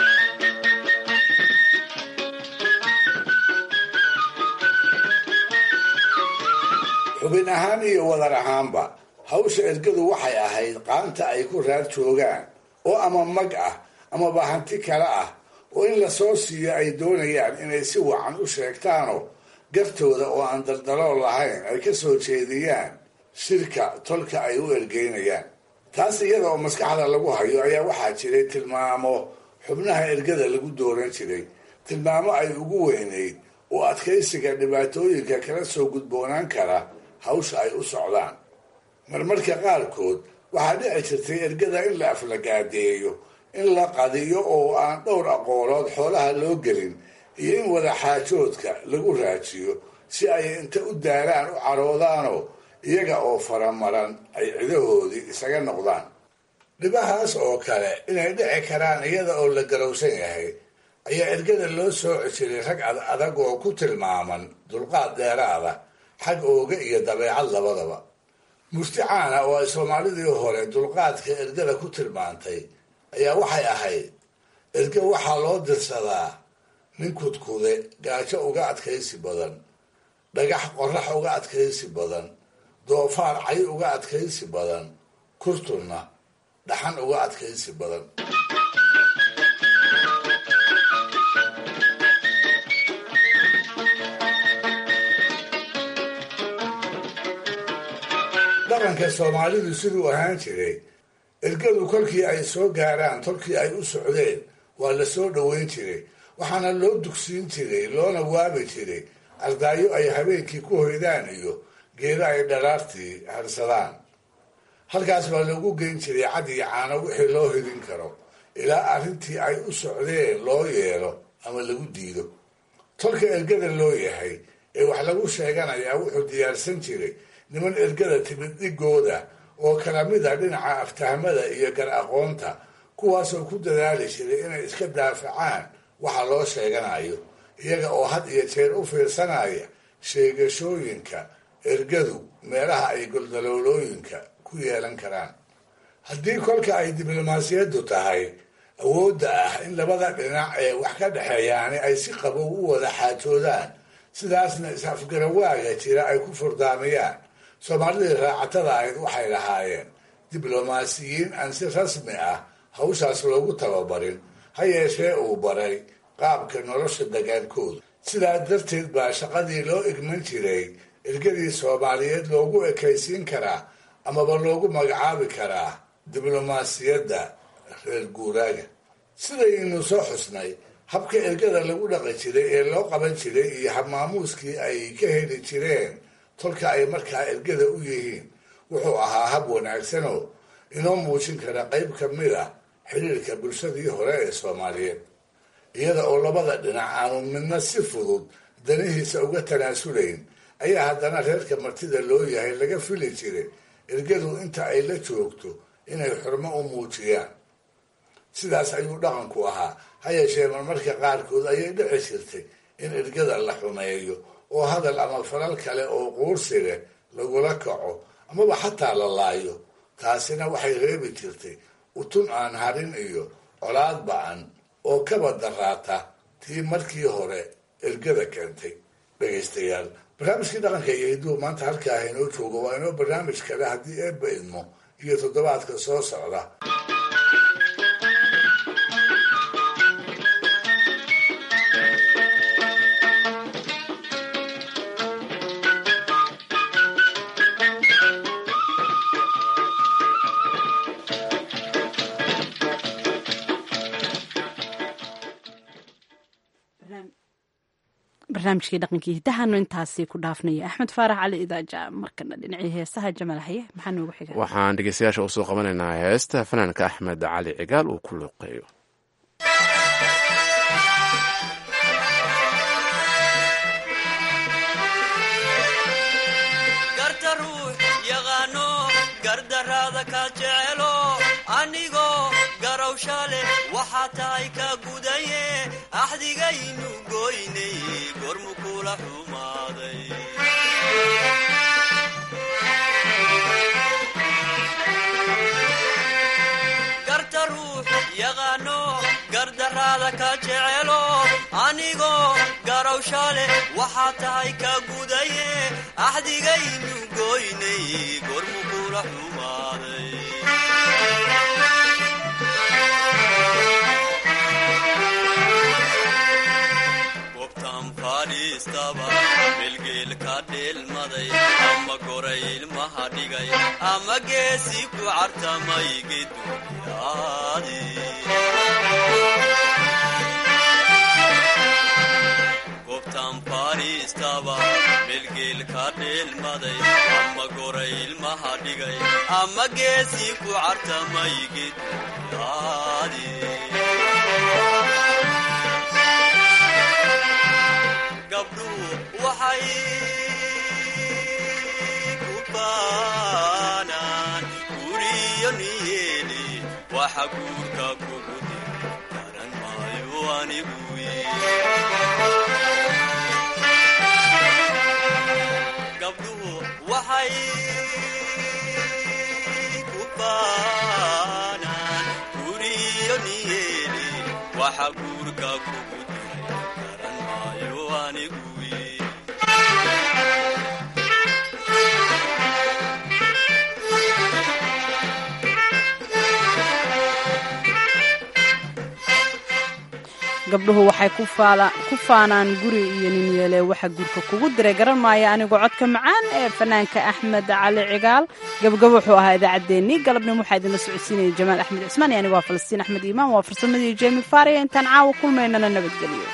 xubin ahaan iyo wadar ahaanba hawsha ergadu waxay ahayd qaanta ay ku raar joogaan oo ama mag ah amaba hanti kale ah oo in la soo siiyo ay doonayaan inay si wacan u sheegtaanoo gartooda oo aan daldalool lahayn ay ka soo jeediyaan shirka tolka ay u ergeynayaan taas iyada oo maskaxda lagu hayo ayaa waxaa jiray tilmaamo xubnaha ergada lagu dooran jiray tilmaamo ay ugu weynayd oo adkaysiga dhibaatooyinka kala soo gudboonaan kara hawsha ay u socdaan marmarka qaarkood waxaa dhici jirtay ergada in la aflagaadeeyo in la qadiyo oo aan dhowr aqoolood xoolaha loo gelin iyo in wadaxaajoodka lagu raajiyo si ay inta u daaraan u caroodaanoo iyaga oo faramaran ay cidahoodii isaga noqdaan dhibahaas oo kale inay dhici karaan iyada oo la garowsan yahay ayaa ergada loo sooci jiray rag ad adag oo ku tilmaaman dulqaad dheeraada xag ooga iyo dabeecad labadaba murti caana oo ay soomaalidii hore dulqaadka ergada ku tilmaantay ayaa waxay ahayd erge waxaa loo dirsadaa nin kudkude gaajo uga adkaysi badan dhagax qorax uga adkaysi badan doofaar cay uga adkaysi badan kurtunna dhaxan uga adkaysi badan dhaqanka soomaalidu siduu ahaan jiray ergadu kolkii ay soo gaaraan tolkii ay u socdeen waa la soo dhoweyn jiray waxaana loo dugsiin jiray loona waabi jiray ardaayo ay habeenkii ku hoydaan iyo geedo ay dharaartii harsadaan halkaas baa loogu geyn jiray cad iyo caano wixii loo hidin karo ilaa arrintii ay u socdeen loo yeelo ama lagu diido tolka ergada loo yahay ee wax lagu sheeganayaa wuxuu diyaarsan jiray niman ergada timid dhigooda oo kala mida dhinaca aftahmada iyo gar aqoonta kuwaasoo ku dadaali jiray inay iska daafacaan waxa loo sheeganayo iyaga oo had iyo jeer u fiirsanaya sheegashooyinka ergadu meelaha ay goldaloolooyinka ku yeelan karaan haddii kolka ay diblomaasiyaddu tahay awoodda ah in labada dhinac ee wax ka dhexeeyaani ay si qabow u wada xaajoodaan sidaasna is-afgarawaaga jira ay ku furdaamiyaan soomaalidii raacatada ahayd waxay lahaayeen diblomaasiyiin aan si rasmi ah hawshaas loogu tababarin ha yeeshee uu baray qaabka nolosha dagaalkooda sidaa darteed baa shaqadii loo igman jiray ergadii soomaaliyeed loogu ekaysiin karaa amaba loogu magacaabi karaa diblomaasiyadda reer guuraaga sidaynu soo xusnay habka ergada lagu dhaqi jiray ee loo qaban jiray iyo habmaamuuskii ay ka heli jireen tolka ay markaa ergada u yihiin wuxuu ahaa hab wanaagsanoo inoo muujin kara qayb ka mid ah xiriirka bulshadii hore ee soomaaliyeed iyada oo labada dhinac aanu midna si fudud danihiisa uga tanaasulayn ayaa haddana reerka martida loo yahay laga fili jiray ergadu inta ay la joogto inay xurmo u muujiyaan sidaas ayuu dhaqanku ahaa ha yeeshee marmarka qaarkood ayay dhici jirtay in ergada la xumeeyo oo hadal ama falal kale oo quursi leh lagula kaco amaba xataa la laayo taasina waxay reebi jirtay utun aan harin iyo colaad ba-an oo kaba daraata tii markii hore ergada keentay dhegaystayaal barnaamijkii dhaqanka iyo hiduhu maanta halkaa inoo joogo waa inoo barnaamij kale haddii eebba idmo iyo toddobaadka soo socda barnaamijkii dhaqankii hidahaanu intaasi ku dhaafnaya axmed faarax cali idaaja markana dhinacii heesaha jamaal haye maxaa noogu xiga waxaan dhegeystayaasha usoo qabanaynaa heesta fanaanka axmed cali cigaal uu ku luuqeeyo garta ruux yaqaano gardaraada ka jecelo anigoo garowsha leh waxaa tahay ka gudaye axdigaynu goynay gormu kula xumaaday garta ruux yaqaano gardaraada ka jecelo anigoo garowsha leh waxaa tahay ka gudaye axdigaynu goynay gormu kula xumaaday gobtan fadhiistaba bilgeel ka dheelmaday ama goray ilmaha dhigay ama geesi ku cartamay geduyaadi gobtan fadhiistaba bilgeel ka dheelmaday ama goray ilmaha dhigay ama geesi ku cartamay geduyaadi gabdhuhu waxay ku baanaan guriyo niyeeli waxa guurka kugu diri garan maayo anigu gabdhuhu waxay ku baanaan guriyo niyeeli waxa guurka kugu diri garan maayo anigu gabdhuhu waxay ku faanaan guri iyo ninyeele waxa guurka kugu diray garan maaya anigoo codka macaan ee fanaanka axmed cali cigaal gabagabo wuxuu ahaa idaacaddeenii galabnimo waxaa idinla socodsiinaya jamaal axmed cismaan iyo anigoo falastiin axmed iimaan waa farsamadii jemi faariya intaan caawa kulmaynana nabadgeliyo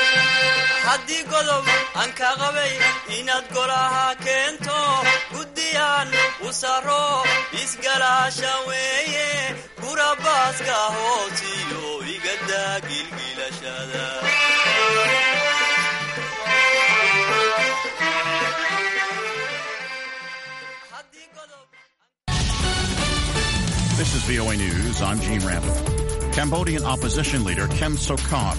haddii godob aan ka qabay inaad golaha keento guddi weeyaan usaro isgalaasha weeye gurabaaska hoosiyo igadaa gilgilashada This is VOA News. I'm Gene Randall. Cambodian opposition leader Kem Sokha